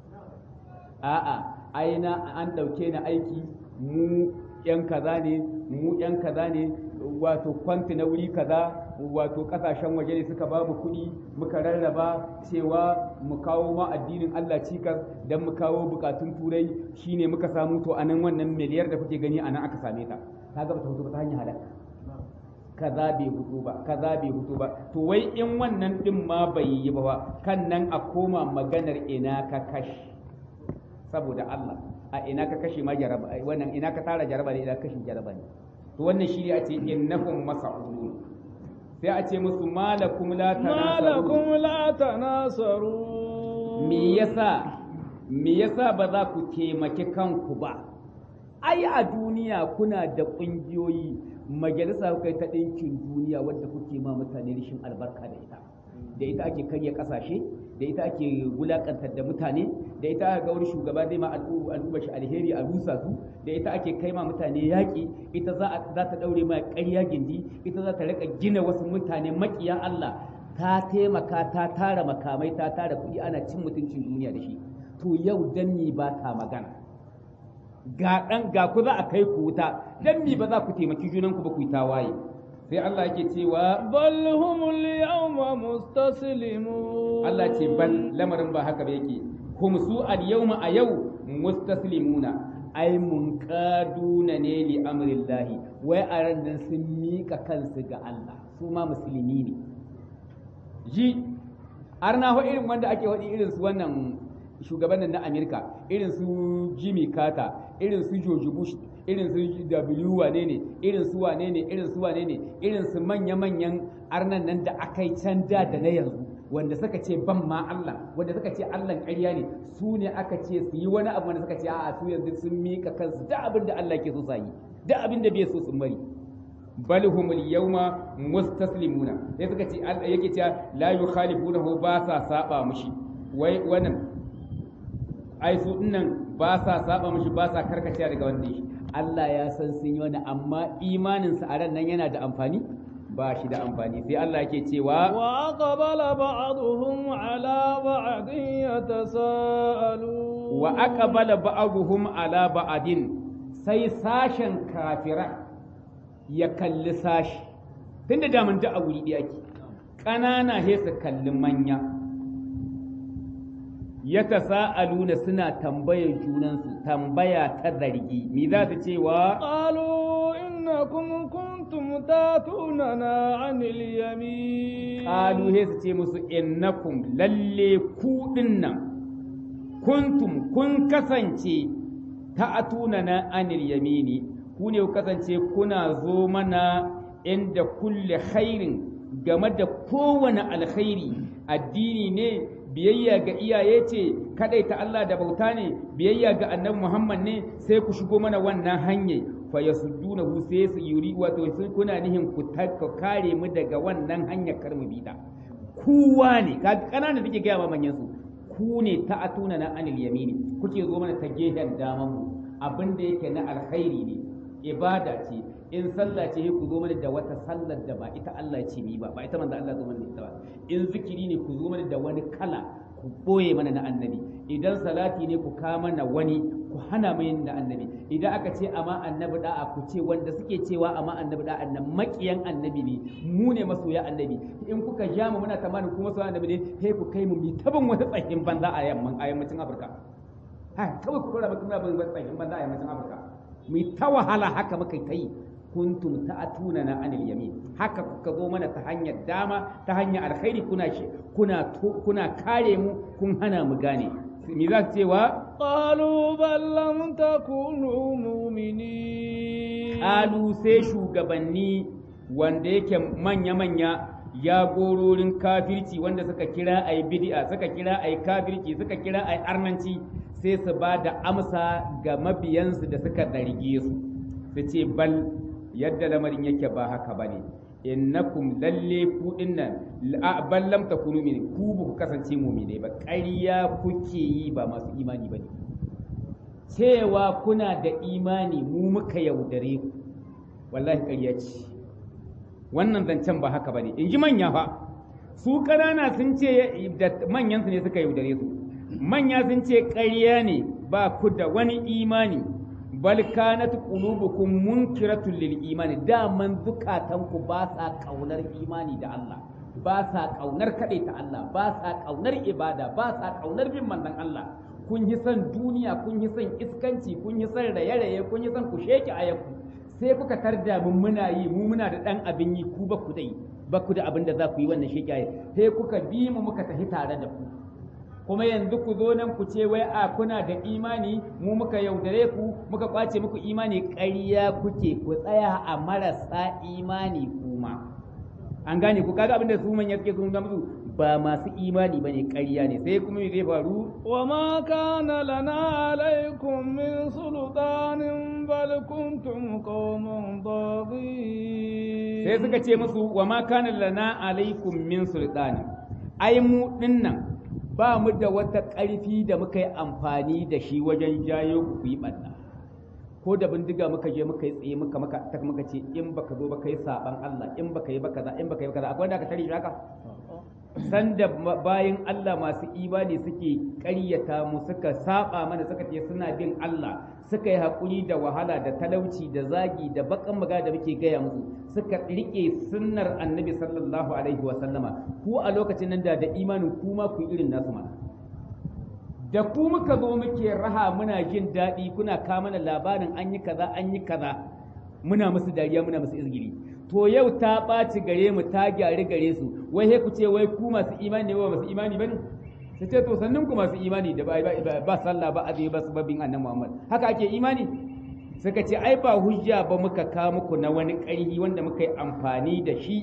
a'a aina an ɗauke ni aiki mu yan kaza ne mu yan kaza ne wato kwanti na wuri kaza wato kasashen waje ne suka ba mu kuɗi muka rarraba cewa mu kawo ma addinin Allah cikas don mu kawo bukatun turai shine muka samu to anan wannan miliyar da kuke gani anan aka same ta kaga ba ta fito ba ta hanyar halaka kaza bai fito ba kaza bai fito ba to wai in wannan din ma bai yi ba kan nan a koma maganar ina ka kashi saboda Allah a ina ka kashe ma jaraba wannan ina ka tara jaraba ne ina kashe jaraba ne to wannan shi ne a ce innahum mas'ulun sai a ce musu malakum la malakum la tanasaru me yasa me yasa ba za ku taimaki kanku ba ai a duniya kuna da ƙungiyoyi majalisa kai ta ɗinkin duniya wadda kuke ma mutane rashin albarka da ita da ita ake karya ƙasashe da ita ake wulaƙantar da mutane da ita ga wani shugaba zai ma al'umma shi alheri a rusa su da ita ake kai ma mutane yaƙi ita za ta ɗaure ma ƙarya gindi ita za ta riƙa gina wasu mutane maƙiya Allah ta taimaka ta tara makamai ta tara kuɗi ana cin mutuncin duniya da shi to yau dan ni ba ta magana ga ɗan ga ku za a kai ku wuta dan mi ba za ku taimaki junanku ba ku yi tawaye sai Allah yake cewa bal humul yawma mustaslimun Allah ce bal lamarin ba haka ba yake hum su al yawma a yau mustaslimuna ai munqaduna ne li amrillahi wai a ran nan sun mika kansu ga Allah su ma musulmi ne ji arna ho irin wanda ake wadi irin su wannan shugaban na Amerika irin su Jimmy Carter irin su George Bush irin su W wane ne irin su wane ne irin su wane ne irin su manya-manyan arnan nan da aka yi can da da na yanzu wanda suka ce ban ma Allah wanda suka ce Allah ƙarya ne su ne aka ce su yi wani abu wanda suka ce a'a su yanzu sun mika kansu da abin da Allah ke so sa yi da abin da bai so sun bari bal humul yawma mustaslimuna sai suka ce yake cewa la yukhalifunahu ba sa saba mushi wai wannan ai su dinnan ba sa saba mushi ba sa karkacewa daga wanda shi Allah ya san sun yi wani amma imanin sa a ran nan yana da amfani ba shi da amfani sai Allah yake cewa wa aqbala ba'dhum ala ba'din yatasaalu wa aqbala ba'dhum ala ba'din sai sashen kafira ya kalli sashi tunda da mun a wuri ɗaya ke ƙanana he su kalli manya ya tasa'aluna suna tambayar junansu tambaya ta zargi me za su cewa qalu innakum kuntum كنتم تاتوننا عن اليمين qalu he su ce musu innakum lalle ku dinnan kuntum kun kasance ta'atuna na anil yamini ku ne ku kasance kuna zo mana inda kulle khairin game da kowane alkhairi addini ne biyayya ga iyaye ce kadai ta Allah da bauta ne biyayya ga annabi Muhammad ne sai ku shigo mana wannan hanyar fa yasuddunahu sai su yuri wato sun kuna nihin ku kare mu daga wannan hanyar kar mu bida kuwa ne ka kanana take gaya ma manyan su ku ne ta atuna na anil yamini kuke zo mana ta gehen daman mu abin da yake na alkhairi ne ibada ce in sallah ce ku zo mana da wata sallar da ba ita Allah ce ni ba ba ita manzo Allah zo mana da ita ba in zikiri ne ku zo mana da wani kala ku boye mana na annabi idan salati ne ku ka mana wani ku hana mu yin na annabi idan aka ce amma annabi da'a ku ce wanda suke cewa amma annabi da'a nan makiyan annabi ne mu ne masoya annabi in kuka ja mu muna tamanin kuma masoya annabi ne sai ku kai mu mi taban wata tsahin banza a yamman a yammacin Afirka ha kawai ku dora mutum bin tsahin banza a yammacin Afirka mu ta wahala haka muka yi kuntum ta'atuna na anil yamin haka kuka zo mana ta hanyar dama ta hanyar alkhairi kuna shi kuna kuna kare mu kun hana mu gane me za su cewa قالوا بل لم تكونوا مؤمنين Alu sai shugabanni wanda yake manya-manya ya gororin kafirci wanda suka kira a yi bid'a suka kira a yi kafirci suka kira a yi arnanci sai su ba da amsa ga mabiyansu da suka zarge su su ce bal yadda lamarin yake ba haka ba ne innakum lalle ku dinnan bal lam takunu min ku ba ku kasance mu'mine ba ƙarya kuke yi ba masu imani ba ne cewa kuna da imani mu muka yaudare ku wallahi ƙarya ce wannan zancen ba haka ba ne in ji manya fa su ƙanana sun ce da manyansu ne suka yaudare su manya sun ce ƙarya ne ba ku da wani imani bal kanat qulubukum munkiratun lil imani daman zukatanku ba sa kaunar imani da Allah ba sa kaunar kaɗai ta Allah ba sa kaunar ibada ba sa kaunar bin manzon Allah kun yi son duniya kun yi son iskanci kun yi son raye-raye kun yi son ku sheke ayanku sai kuka tarda mun muna yi mu muna da dan abin yi ku ba ku dai ba ku da abin da za ku yi wannan sheke ayi sai kuka bi mu muka tafi tare da ku kuma yanzu ku zo nan ku ce wai a kuna da imani mu muka yaudare ku muka kwace muku imani ƙarya kuke ku tsaya a marasa imani kuma an gane ku kaga abin da su manya suke sun musu ba masu imani bane ƙarya ne sai kuma me zai faru وما كان لنا عليكم من سلطان بل كنتم قوما طاغين sai suka ce musu wa ma kana lana alaikum min sultani ai mu dinnan ba mu da wata ƙarfi da muka yi amfani da shi wajen jayo ku yi ɓanna ko da bindiga muka je muka yi tsaye muka maka ta muka ce in baka zo baka yi saban Allah in baka yi baka za in baka yi baka za akwai wanda aka tare shi haka sanda bayan Allah masu imani suke ƙaryata mu suka saba mana suka ce suna bin Allah suka yi haƙuri da wahala da talauci da zagi da bakan maga da muke gaya musu suka riƙe sunnar annabi sallallahu alaihi wa sallama ku a lokacin nan da da imanin kuma ku irin nasu mana da ku muka zo muke raha muna jin daɗi kuna kama mana labarin an yi kaza an yi kaza muna musu dariya muna musu izgiri to yau ta ɓaci gare mu ta gyari gare su wai he ku ce wai ku masu imani ne wa masu imani bane su ce to sannan ku masu imani da ba sallah ba azumi ba sababbin annabi Muhammad haka ake imani suka ce ai ba hujja ba muka ka muku na wani ƙarhi wanda muka yi amfani da shi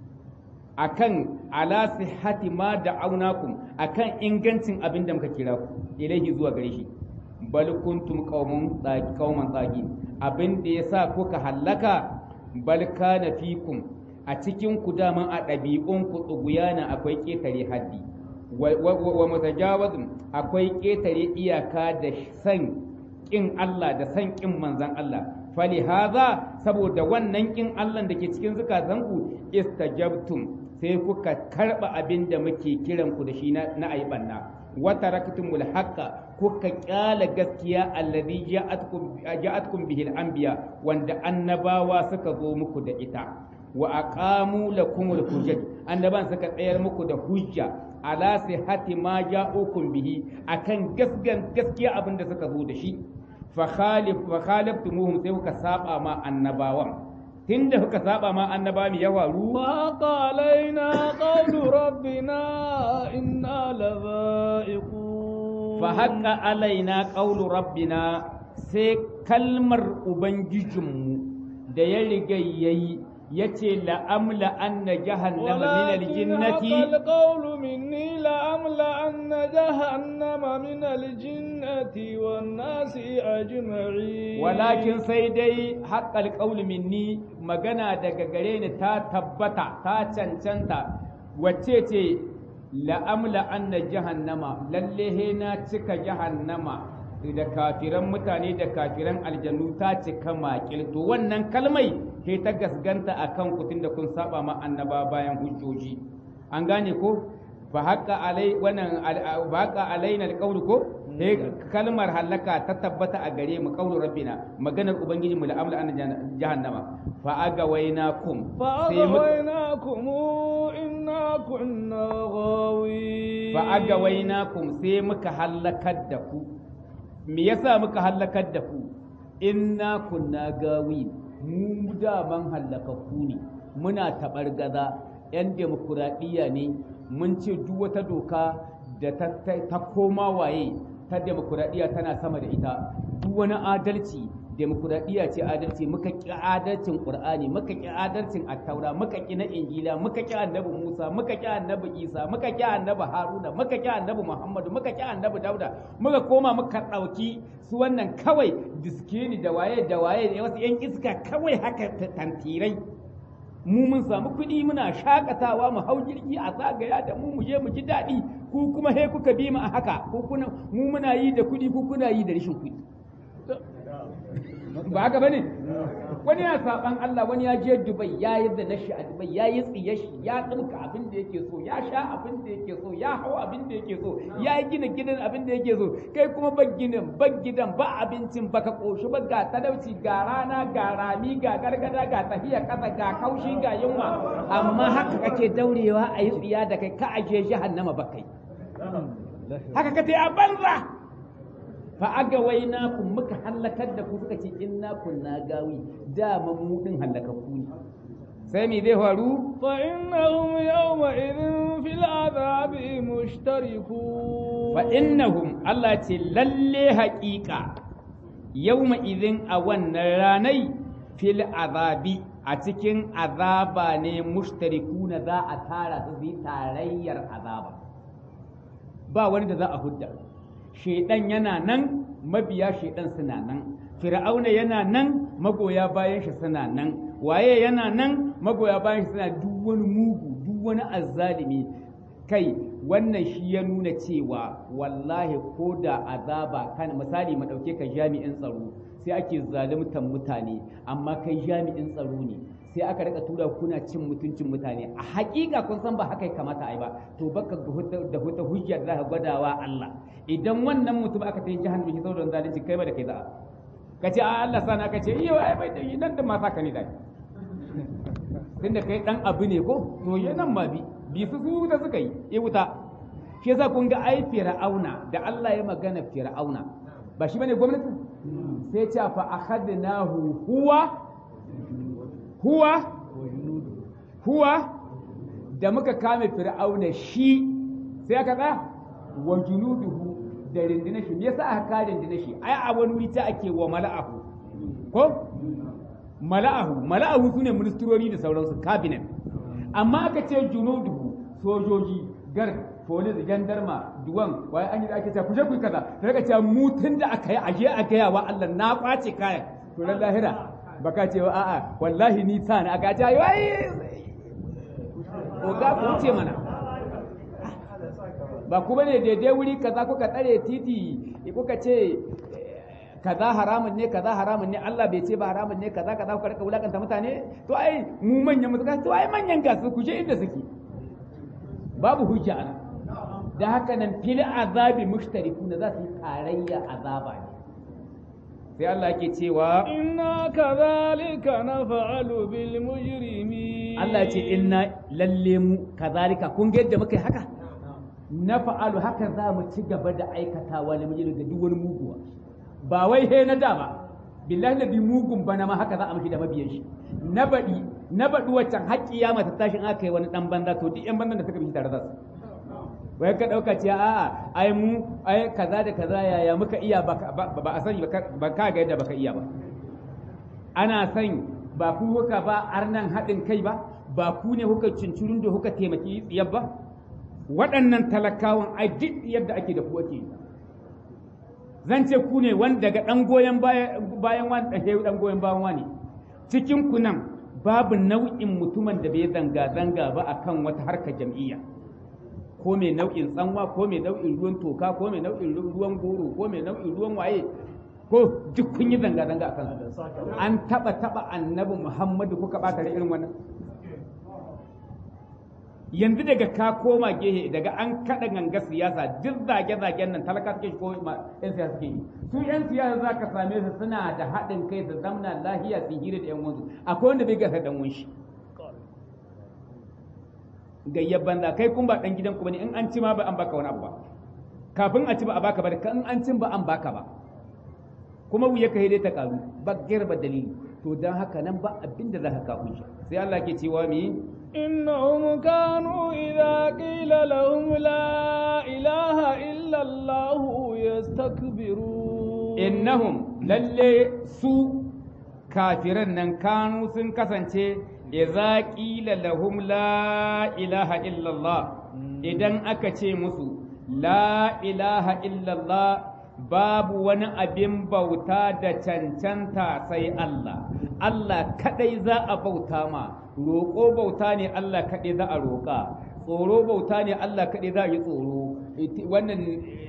akan ala sihhati ma da'awnakum akan ingancin abin da muka kira ku ilaihi zuwa gare shi bal kuntum qaumun qauman tsagi abin da yasa kuka hallaka bal kana fikum a cikin ku daman a ɗabi'un ku tsuguyana akwai ƙetare haddi wa mutajawazun akwai ƙetare iyaka da san ƙin Allah da san ƙin manzan Allah fali haza saboda wannan ƙin Allah da ke cikin zukatanku istajabtum sai kuka karɓa abin da muke kiran ku da shi na ayi banna wa taraktumul haqqa kuka kyala gaskiya allazi ja'atkum ja'atkum bihi al-anbiya wanda annabawa suka zo muku da ita wa aqamu lakumul hujjat annaban suka tsayar muku da hujja ala sihhati ma ja'ukum bihi akan gasgan gaskiya abin da suka zo da shi fa khalif fa khalaftumuhum sai kuka saba ma annabawan tunda kuka saba ma annaba mi ya faru فحق علينا قول ربنا إنا لذائقون fa haqqa alaina qawlu rabbina sai kalmar ubangijinmu da ya riga yayi yace la amla anna jahannama min aljinnati حق القول مني لأملأن جهنم من الجنة والناس أجمعين walakin sai dai haƙƙal ƙauli minni magana daga gare ni ta tabbata ta cancanta wacce ce la'amla anna jahannama lalle he na cika jahannama da kafiran mutane da kafiran aljannu ta cika makil to wannan kalmai he ta gasganta akan kutun da kun saba ma annaba bayan hujjoji an gane ko fa haqqa alai wannan fa haqqa alaina alqawlu ko he kalmar halaka ta tabbata a gare mu qawlu rabbina maganar ubangijinmu la amla an jahannama fa agawainakum sai muka فأغويناكم إنا كنا غاوين fa agawainakum sai muka halakar da ku me yasa muka halakar da ku inna kunna gawi mu daman halakakku ne muna tabar gaza yan demokuraɗiyya ne mun ce duk wata doka da ta, ta, ta koma waye ta demokuraɗiyya tana sama da ita duk wani adalci demokuraɗiyya ce adalci muka ƙi adalcin ƙur'ani muka ƙi adalcin attaura muka ƙi na injila muka ƙi annabi musa muka ƙi annabi isa muka ƙi annabi haruna muka ƙi annabi muhammadu muka ƙi annabi dauda muka koma muka ɗauki su wannan kawai diskini da waye da waye da wasu yan iska kawai haka tantirai mu mun samu kuɗi muna shakatawa mu hau jirgi a zagaya da mu mu je mu ji daɗi ku kuma he kuka bi mu a haka ku kuna mu muna yi da kuɗi ku kuna yi da rashin kuɗi ba haka bane wani ya saban Allah wani ya je Dubai ya yi da nashi a Dubai ya yi tsiye shi ya ɗauka abin da yake so ya sha abin da yake so ya hau abin da yake so ya yi gina gidan abin da yake so kai kuma ba ginin ba gidan ba abincin ba ka ƙoshi ba ga talauci ga rana ga rami ga gargada ga tafiya ƙasa ga kaushi ga yunwa amma haka kake daurewa a yi tsiya da kai ka aje jahannama ba kai haka ka a banza fa aga waina kun muka halakar da ku suka ce inna kunna gawi dama mu din halakakku ne sai me zai faru فإنهم يومئذ في العذاب مشتركون fa innahum Allah ce lalle haƙiƙa yawma idin a wannan ranai fil azabi a cikin azaba ne mushtarikuna za a tara su yi tarayyar azaba ba wani da za a hudda shaidan yana nan mabiya shaidan suna nan fir'auna yana nan magoya bayan shi suna nan waye yana nan magoya bayan shi suna duk wani mugu duk wani azzalimi kai wannan shi ya nuna cewa wallahi ko da azaba kan misali mu dauke ka jami'in tsaro sai ake zaluntar mutane amma kai jami'in tsaro ne sai aka rika tura kuna cin mutuncin mutane a hakika kun san ba haka ya kamata a yi ba to baka da huta hujja da zaka gwadawa Allah idan wannan mutum aka tayi jahannami shi saboda zalunci kai ba da kai za ka ce a Allah sana ka ce iyo ai bai dai nan da ma saka ne dai tunda kai dan abu ne ko to ya nan ma bi bi su su da suka yi ya wuta shi yasa kun ga ai fir'auna da Allah ya magana fir'auna ba shi bane gwamnati sai ce fa akhadnahu huwa huwa huwa da muka kame fir'auna shi sai aka tsaya wa junuduhu da rindina shi me yasa aka kare rindina shi ai a wani wuri ta ake wa mala'ahu ko mala'ahu mala'ahu sune ministrori da sauransu cabinet amma aka ce junuduhu sojoji gar police gendarma duwan waye an yi da ake cewa kuje ku yi kaza da aka ce mu tun da aka yi aje a gaya wa Allah na kwace kayan to ran lahira baka ce wa a'a wallahi ni ta na aka ce wai oga ku ce mana ba kuma ne daidai wuri kaza kuka tsare titi kuka ce kaza haramun ne kaza haramun ne Allah bai ce ba haramun ne kaza kaza kuka rika wulakanta mutane to ai mu manyan mutane to ai manyan gasu ku je inda suke babu hujja ana da haka nan fil azabi mushtarikuna za su yi tarayya azaba ne sai Allah yake cewa inna kadhalika naf'alu bil mujrimin Allah ya ce inna lalle mu kazalika kun ga yadda muka yi haka na fa'alu haka za mu ci gaba da aikatawa na mujrim ga duk wani muguwa ba wai he na da ba billahi nabi mugun bana ma haka za a mishi da mabiyan shi na baɗi na baɗi waccan haƙƙi ya mata tashin aka yi wani ɗan banza to duk ƴan banzan da suka bi tare da su wai ka ɗauka ce a'a ai mu ai kaza da kaza yaya muka iya ba a sani ba ka ga yadda baka iya ba ana san ba ku kuka ba arnan haɗin kai ba ba ku ne kuka cincirin da kuka taimaki tsiyar ba waɗannan talakawan ai duk yadda ake da ku ake zan ce ku ne wani daga ɗan goyon bayan wani ɗan ɗan goyon bayan wani cikin ku nan babu nau'in mutumin da bai zanga-zanga ba akan wata harkar jam'iyya ko mai nau'in tsanwa ko mai nau'in ruwan toka ko mai nau'in ruwan goro ko mai nau'in ruwan waye ko duk kun yi zanga-zanga a kansu an taba taba annabi muhammadu kuka bata da irin wannan yanzu daga ka koma gehe daga an kada ganga siyasa duk zage-zagen nan talaka suke ko yan siyasa suke yi su yan siyasa za ka same su suna da haɗin kai da zamna lahiya su hira da yan wanzu akwai wanda bai gasa dan shi gayyar banza kai kun ba dan gidan ku bane in an ci ma ba an baka wani abu ba kafin a ci ba a baka ba in an cin ba an baka ba kuma wuya ka dai ta karu ba ba dalili to dan haka nan ba abin da zaka kawo shi sai Allah ke cewa mi innahum kanu idza qila lahum la ilaha illa Allah yastakbirun innahum lalle su kafiran nan kanu sun kasance idza qila lahum la ilaha illallah idan aka ce musu la ilaha illallah babu wani abin bauta da cancanta sai Allah Allah kadai za a bauta ma roƙo bauta ne Allah kadai za a roƙa tsoro bauta ne Allah kadai za a yi tsoro wannan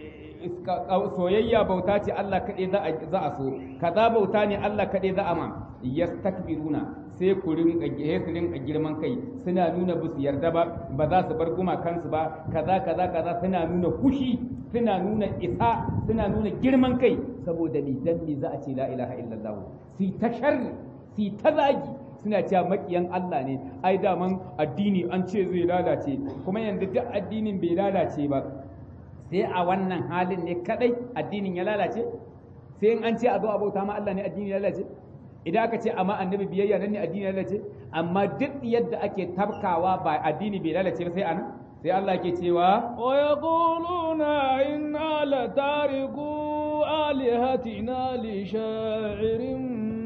soyayya bauta ce Allah kaɗai za a so kaza bauta ne Allah kaɗai za a ma yastakbiruna sai ku rinka su rinka girman kai suna nuna ba su yarda ba ba za su bar gumakansu ba kaza kaza kaza suna nuna kushi suna nuna isa suna nuna girman kai saboda ni dan me za a ce la ilaha illallah si ta sharri si ta zagi suna cewa makiyan Allah ne ai daman addini an ce zai lalace kuma yanzu duk addinin bai lalace ba sai a wannan halin ne kadai addinin ya lalace sai in an ce a zo a bauta ma Allah ne addini ya lalace idan aka ce amma annabi biyayya nan ne addini ya lalace amma duk yadda ake tabkawa ba addini bai lalace ba sai anan sai Allah ke cewa wa yaquluna inna la tariku alihatina li sha'irin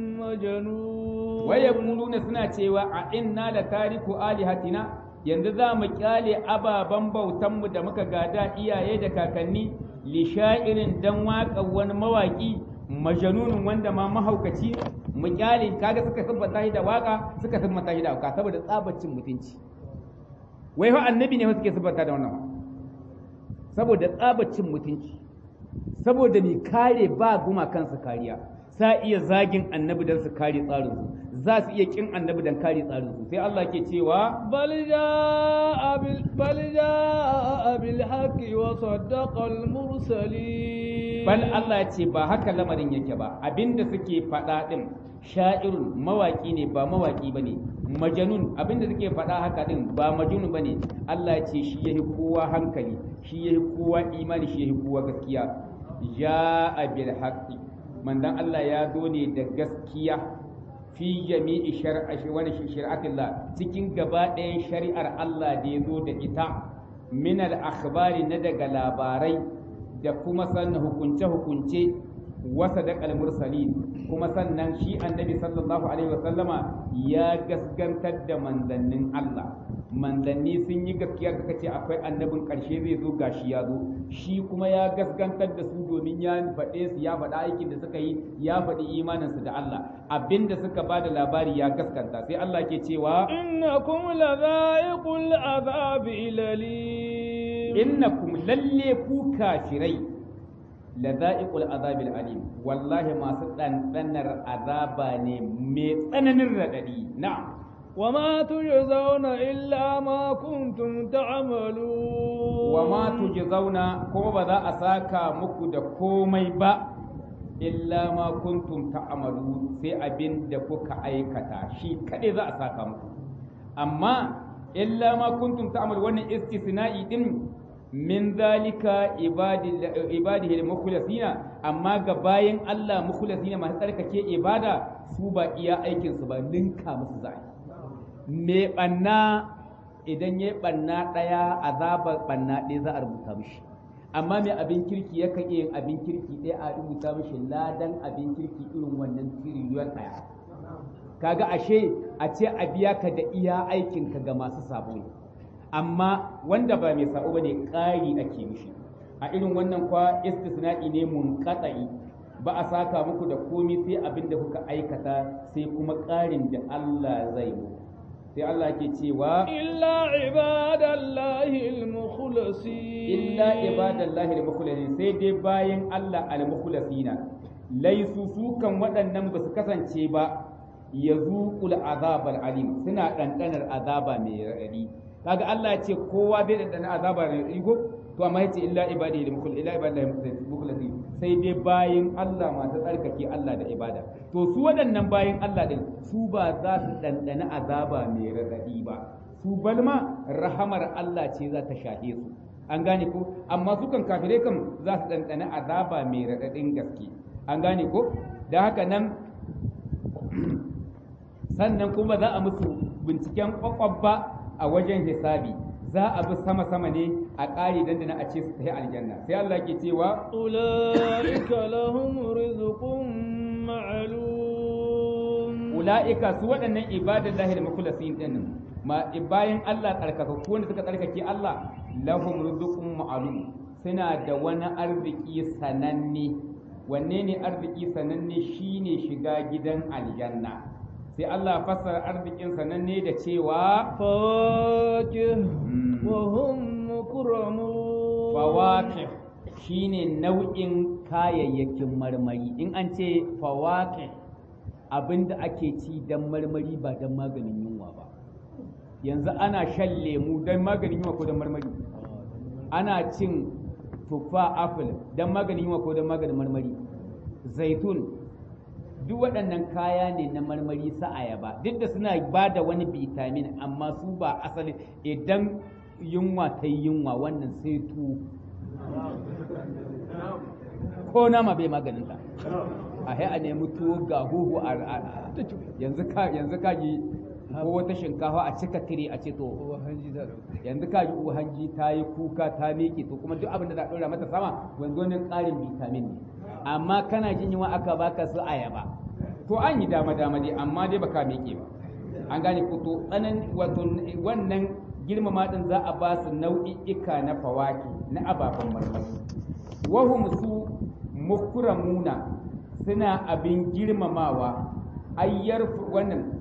majnun wa yaquluna suna cewa a inna la tariku alihatina yanzu za mu kyale ababen bautanmu da muka gada iyaye da kakanni lisha'irin dan waƙa wani mawaƙi majanunin wanda ma mahaukaci mu kyale kaga suka siffanta shi da waƙa suka siffanta shi da hauka saboda tsabacin mutunci wai fa annabi ne suke siffanta da wannan saboda tsabacin mutunci saboda mai kare ba guma kansu kariya sa iya zagin annabi don su kare tsarinsu za su iya kin annabi don kare tsarinsu sai Allah ke cewa bal jaa bil bal jaa bil haqqi wa saddaqa al mursalin bal Allah ya ce ba haka lamarin yake ba abinda suke faɗa din sha'irun mawaki ne ba mawaki bane majanun abinda suke faɗa haka din ba majnun bane Allah ya ce shi yahi kowa hankali shi yahi kowa imani shi yahi kowa gaskiya jaa bil haqqi mandan Allah ya zo ne da gaskiya fi jami'i shar'a wani shari'atillah cikin gaba ɗayan shari'ar Allah da ya zo da ita min al-akhbari na daga labarai da kuma sannan hukunce-hukunce wasa da mursalin kuma sannan shi annabi sallallahu alaihi wasallama ya gaskantar da manzannin Allah manzanni sun yi gaskiya suka ce akwai annabin ƙarshe zai zo gashi ya zo shi kuma ya gaskantar da su domin ya faɗe su ya faɗa aikin da suka yi ya faɗi imaninsu da Allah abinda suka ba da labari ya gaskanta sai Allah ke cewa innakum ladha'iqul azabi lalim innakum lalle ku kafirai ladha'iqul azabil alim wallahi masu ɗanɗanar azaba ne mai tsananin raɗaɗi na'am وما تجزون إلا ما كنتم تعملون وما تجزون كما بذا أساكا مكو كومي با إلا ما كنتم تعملون في أبين دفوك أيكتا شي كده ذا أساكا مكو أما إلا ما كنتم تعملون وانا استثنائي دين min zalika ibadihi al-mukhlasina amma ga bayan Allah mukhlasina masu tsarkake ibada su ba iya aikin su ba ninka musu zai me banna idan yayi banna daya azabar banna ɗaya za a rubuta mishi amma mai abin kirki yakan iya yin abin kirki ɗaya a rubuta mishi ladan abin kirki irin wannan tiriliyon ɗaya kaga ashe a ce a biya ka da iya aikinka ga masu sabo ne amma wanda ba mai sabo bane ƙari ake mishi a irin wannan kwa istisna'i ne munqata'i ba a saka muku da komai sai abin da kuka aikata sai kuma ƙarin da Allah zai mu sai Allah ke cewa illa ibadallahi al-mukhlasin illa ibadallahi al-mukhlasin sai dai bayan Allah al-mukhlasina laisu su kan waɗannan ba su kasance ba yazuqul azabal alim suna ɗanɗanar azaba mai raɗaɗi kaga Allah ya ce kowa bai ɗanɗana azaba mai raɗaɗi ko to amma yace illa ibadihi al-mukhlasin illa ibadillahi al-mukhlasin sai dai bayin Allah masu tsarkake Allah da ibada to su waɗannan bayin Allah din su ba za su ɗanɗana azaba mai raɗaɗi ba su balma rahamar Allah ce za ta shahe su an gane ko amma su kan kafirai kan za su ɗanɗana azaba mai raɗaɗin gaske an gane ko da haka nan sannan kuma za a musu binciken kwakwabba a wajen hisabi za a bi sama-sama ne a ƙari dandana a ce su tafi aljanna sai Allah ke cewa ulaika lahum rizqun ma'lum ula'ika su waɗannan ibadan lahir mukhlasin din ma bayan Allah tsarkaka ko wanda suka tsarkake Allah lahum rizqun ma'lum suna da wani arziki sananne wanne ne arziki sananne shine shiga gidan aljanna sai Allah fassara arzikin sananne da cewa fawakih wa hum mukramun fawakih shine nau'in kayayyakin marmari in an ce fawakih abinda ake ci dan marmari ba dan maganin yunwa ba yanzu ana shan lemu dan maganin yunwa ko dan marmari ana cin tuffa apple dan maganin yunwa ko dan maganin marmari zaitun duk waɗannan kaya ne na marmari sa ayaba duk da suna ba da wani vitamin amma su ba asali idan yunwa ta yi yunwa wannan sai tu ko nama bai maganin ta a a nemi tuwo ga huhu a yanzu ka yanzu ka ji ko wata shinkafa a cika tire a ce to yanzu ka ji hanji ta yi kuka ta miƙe to kuma duk abin da za a ɗora mata sama wanzu ne ƙarin vitamin ne amma kana jin yunwa aka baka su ayaba to an yi dama dama dai amma dai baka miƙe ba an gane ko to tsanan wato wannan girmama din za a ba su nau'i'ika na fawaki na ababen marmari wahum su mukramuna suna abin girmamawa ayyar wannan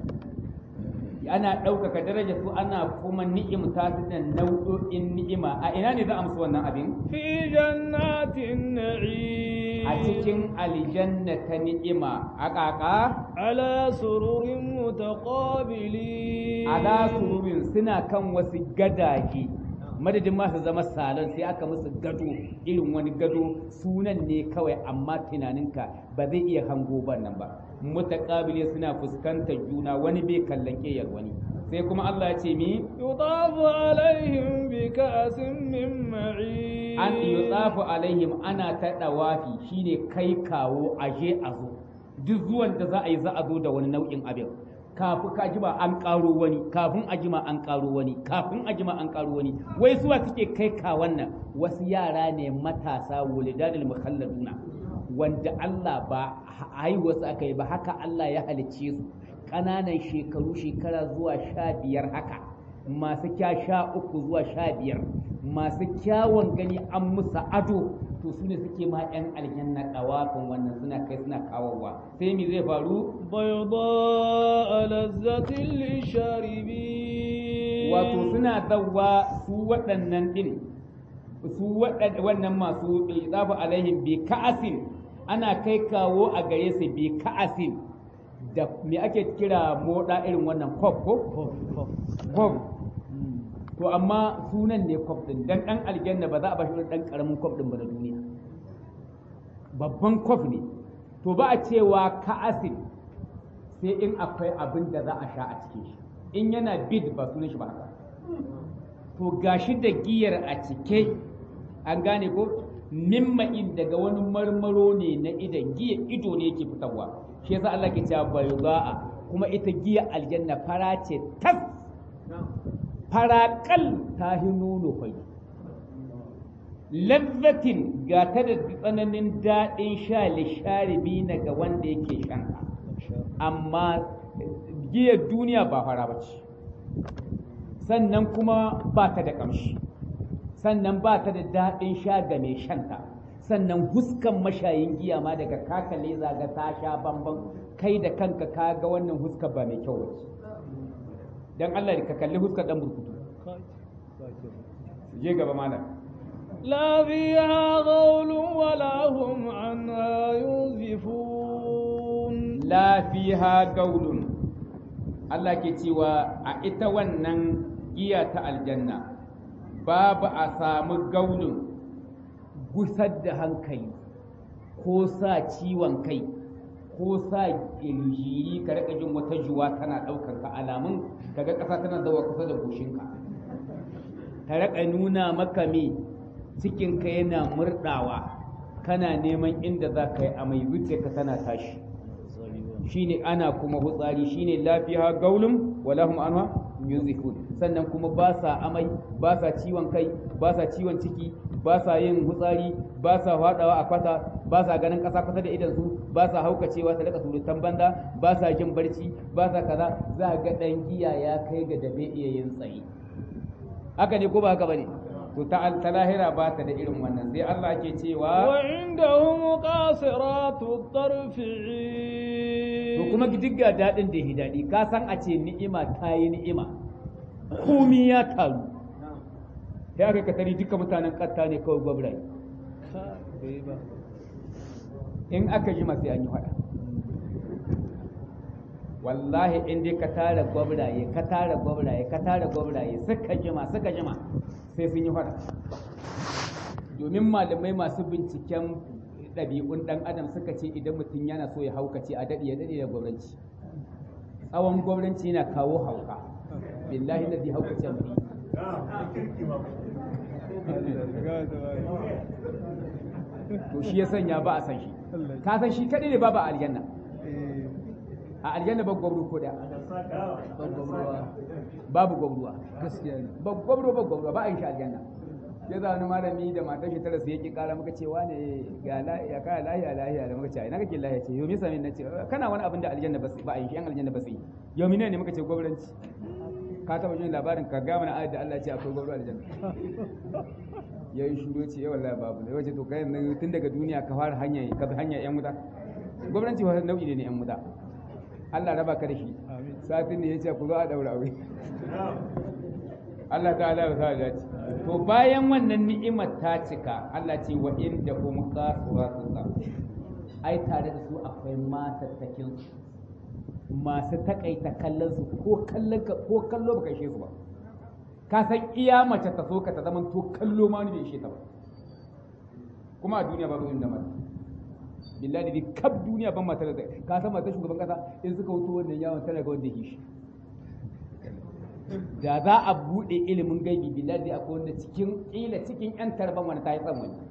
ana ɗaukaka daraja su ana kuma ni'imta su da nau'o'in ni'ima a ina ne za a musu wannan abin fi jannatin na'im a cikin aljanna ta ni'ima a ƙaƙa ala sururin mutaqabili ala sururin suna kan wasu gadaje madadin masu zama salon sai aka musu gado irin wani gado sunan ne kawai amma tunaninka ba zai iya hango ban nan ba mutaqabili suna fuskantar juna wani bai kallon ƙeyar wani sai kuma Allah ya ce mi yutafu alaihim bi ka'sin min ma'in an yutsafu alaihim ana ta dawafi shine kai kawo aje a zo duk zuwan da za a yi za a zo da wani nau'in abin kafin ka jima an karo wani kafin a jima an karo wani kafin a jima an karo wani wai suwa suke kai ka wannan wasu yara ne matasa wulidanil mukhalladuna wanda Allah ba haihuwarsu aka yi ba haka Allah ya halicce su ƙananan shekaru shekara zuwa sha biyar haka masu kya sha uku zuwa sha biyar masu kyawun gani an musu ado to su ne suke ma 'yan aljanna ɗawafin wannan suna kai suna kawowa sai mi zai faru bayda lazzatin lisharibin wato suna zawwa su waɗannan ɗin su wannan masu tsafa alaihim bi ka'asin ana kai kawo a gare su bi ka'asin da me ake kira moda irin wannan kof ko kof to amma sunan ne kof din dan dan aljanna ba za a bashi dan karamin kof din ba na duniya babban kof ne to ba a cewa ka'asin sai in akwai abin da za a sha a cikin shi in yana bid ba sunan shi ba haka to gashi da giyar a cike an gane ko mimma'in daga wani marmaro ne na idan giya ido ne yake fitarwa shi yasa Allah ke cewa bayda'a kuma ita giya aljanna fara ce tas farakal ta hi nono fai lazzatin ga ta da tsananin daɗin sha lisharibi na ga wanda yake shan amma giyar duniya ba fara ba ce sannan kuma ba ta da ƙamshi sannan ba ta da daɗin sha ga mai shanta sannan huskan mashayin giya ma daga kakale zaga ta sha bamban kai da kanka ka ga wannan huska ba mai kyau wace don Allah ka kalli huskar ɗan burkutu je gaba malam لا فيها غول ولا هم عنها ينزفون la fiha gaulun Allah ke cewa a ita wannan giya ta aljanna babu a samu gaulun gusar da hankali ko sa ciwon kai ko sa jiri ka rika jin wata juwa tana ɗaukar ka alamun kaga ƙasa tana zawa kusa da goshinka ta rika nuna maka me cikinka yana murɗawa kana neman inda za ka yi amai zuciyarka tana tashi shine ana kuma hutsari shine lafiya gaulum wala hum anha yunzifun sannan kuma ba sa amai ba sa ciwon kai ba sa ciwon ciki ba sa yin hutsari ba sa fadawa a kwata ba sa ganin kasa kusa da idan su ba sa haukacewa ta rika surutan banza ba sa jin barci ba sa kaza za ga dan giya ya kai ga dabe iya yin tsayi haka ne ko ba haka bane to ta ta lahira ba ta da irin wannan sai Allah ke cewa وعندهم قاصرات الطرف عين to kuma duk ga daɗin da ya daɗi ka san a ce ni'ima ta yi ni'ima komi ya taru sai aka katari duka mutanen ƙatta ne kawai gwabrai in aka yi masu an yi faɗa wallahi in dai ka tara gwabraye ka tara gwabraye ka tara gwabraye suka jima suka jima sai sun yi faɗa domin malamai masu binciken ɗabi'un ɗan adam suka ce idan mutum yana so ya haukace a daɗe ya daɗe da gwamnati tsawon gwamnati yana kawo hauka billahi na zai haukace mutum to shi ya sanya ba a san shi ka san shi kaɗai ne babu a aljanna a aljanna ba gwamnu ko da babu gwamnuwa ba gwamnu ba gwamnuwa ba a yin shi aljanna ya za wani malami da matar shi tara su yake kara muka cewa ne ga ya kaya lahiya lahiya da muka ce ina kake lahiya ce yomi sami na ce kana wani abin da aljanna ba ba a yi shi yan aljanna ba su yi yomi ne muka ce gwamnati ka taba jin labarin ka ga mana ayat da Allah ya ce akwai gwamnati aljanna ya yi shuru ce yawan wallahi babu ne wace to kai nan tun daga duniya ka fara hanya ka bi hanya yan wuta gwamnati wani nau'i ne yan wuta Allah raba ka da shi satin ne ya ce ku zo a daura aure Allah ta'ala ya sa dace to bayan wannan ni'imar ta cika Allah ce wa inda hum qasiratu ta ai tare da su akwai matattakin su masu takaita kallon su ko kallon ka ko kallo baka ishe su ba ka san iya mace ta so ka ta zaman to kallo ma ni bai ishe ta ba kuma a duniya babu inda mata billahi da kab duniya ban matar da ka san matar shugaban kasa in suka wuto wannan yawon tana ga wanda yake shi da za a buɗe ilimin gaibi billahi akwai wanda cikin ƙila cikin yan tarban wani ta yi tsan wani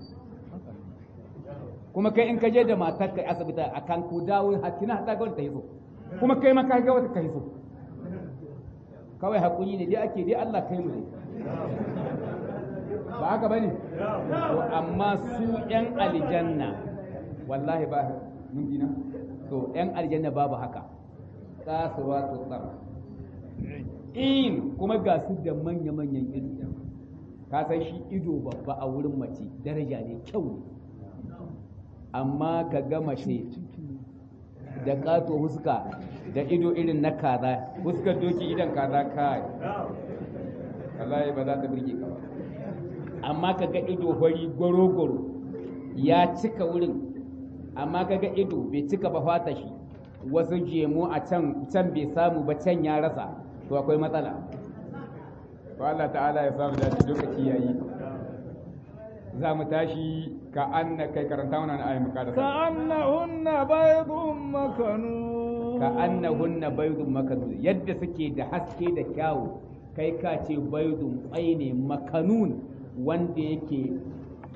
kuma kai in ka je da matar ka asibiti a kan ku dawo hakina hata ga wanda ta yi so kuma kai ma ka ga wata ka yi so kawai hakuri ne dai ake dai Allah kai mu ne ba haka bane to amma su yan aljanna wallahi ba mun dina to yan aljanna babu haka kasuwa tsotsar in kuma ga su da manya-manyan ido ka san shi ido babba a wurin mace daraja ne kyau ne amma ka ga mace da ƙato huska da ido irin na kaza huskar doki idan kaza kai wallahi ba za ta birge ka ba amma ka ga ido fari goro-goro ya cika wurin amma ka ga ido bai cika ba fata shi wasu jemu a can can bai samu ba can ya rasa to akwai matsala to Allah ta'ala ya samu dace lokaci yayi za mu tashi ka anna kai karanta wannan ayi muka da كأنهن بيض مكنون ka annahunna baydun makanun yadda suke da haske da kyawu kai ka ce baydun kwai ne makanun wanda yake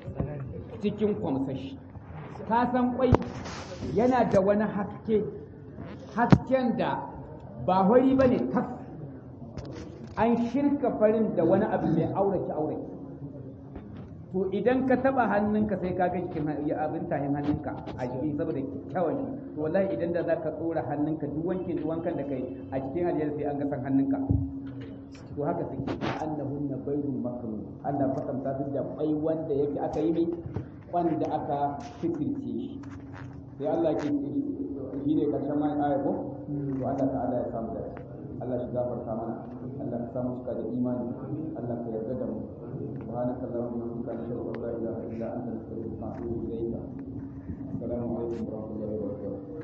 cikin kwamsashi ka san kwai yana da wani haske hasken da ba hori ba ne tas an shirka farin da wani abu mai aurace aurace to idan ka taba hannunka sai ka ga jikin abin tahin hannunka a jiki saboda kyawun shi to wallahi idan da zaka tsora hannunka duk wankin duk wankan da kai a cikin aljanna sai an ga san hannunka to haka suke annahunna bayrun makrun Allah fasanta su da kwai wanda yake aka yi mai wanda aka fitirce shi sai Allah ke shi ne karshen mai aya ko to Allah ta'ala ya samu da Allah shi gafarta mana Allah ka samu suka da imani Allah ka yarda da mu سبحانك اللهم وبحمدك نشهد ان لا اله الا انت نستغفرك ونتوب اليك السلام عليكم ورحمه الله وبركاته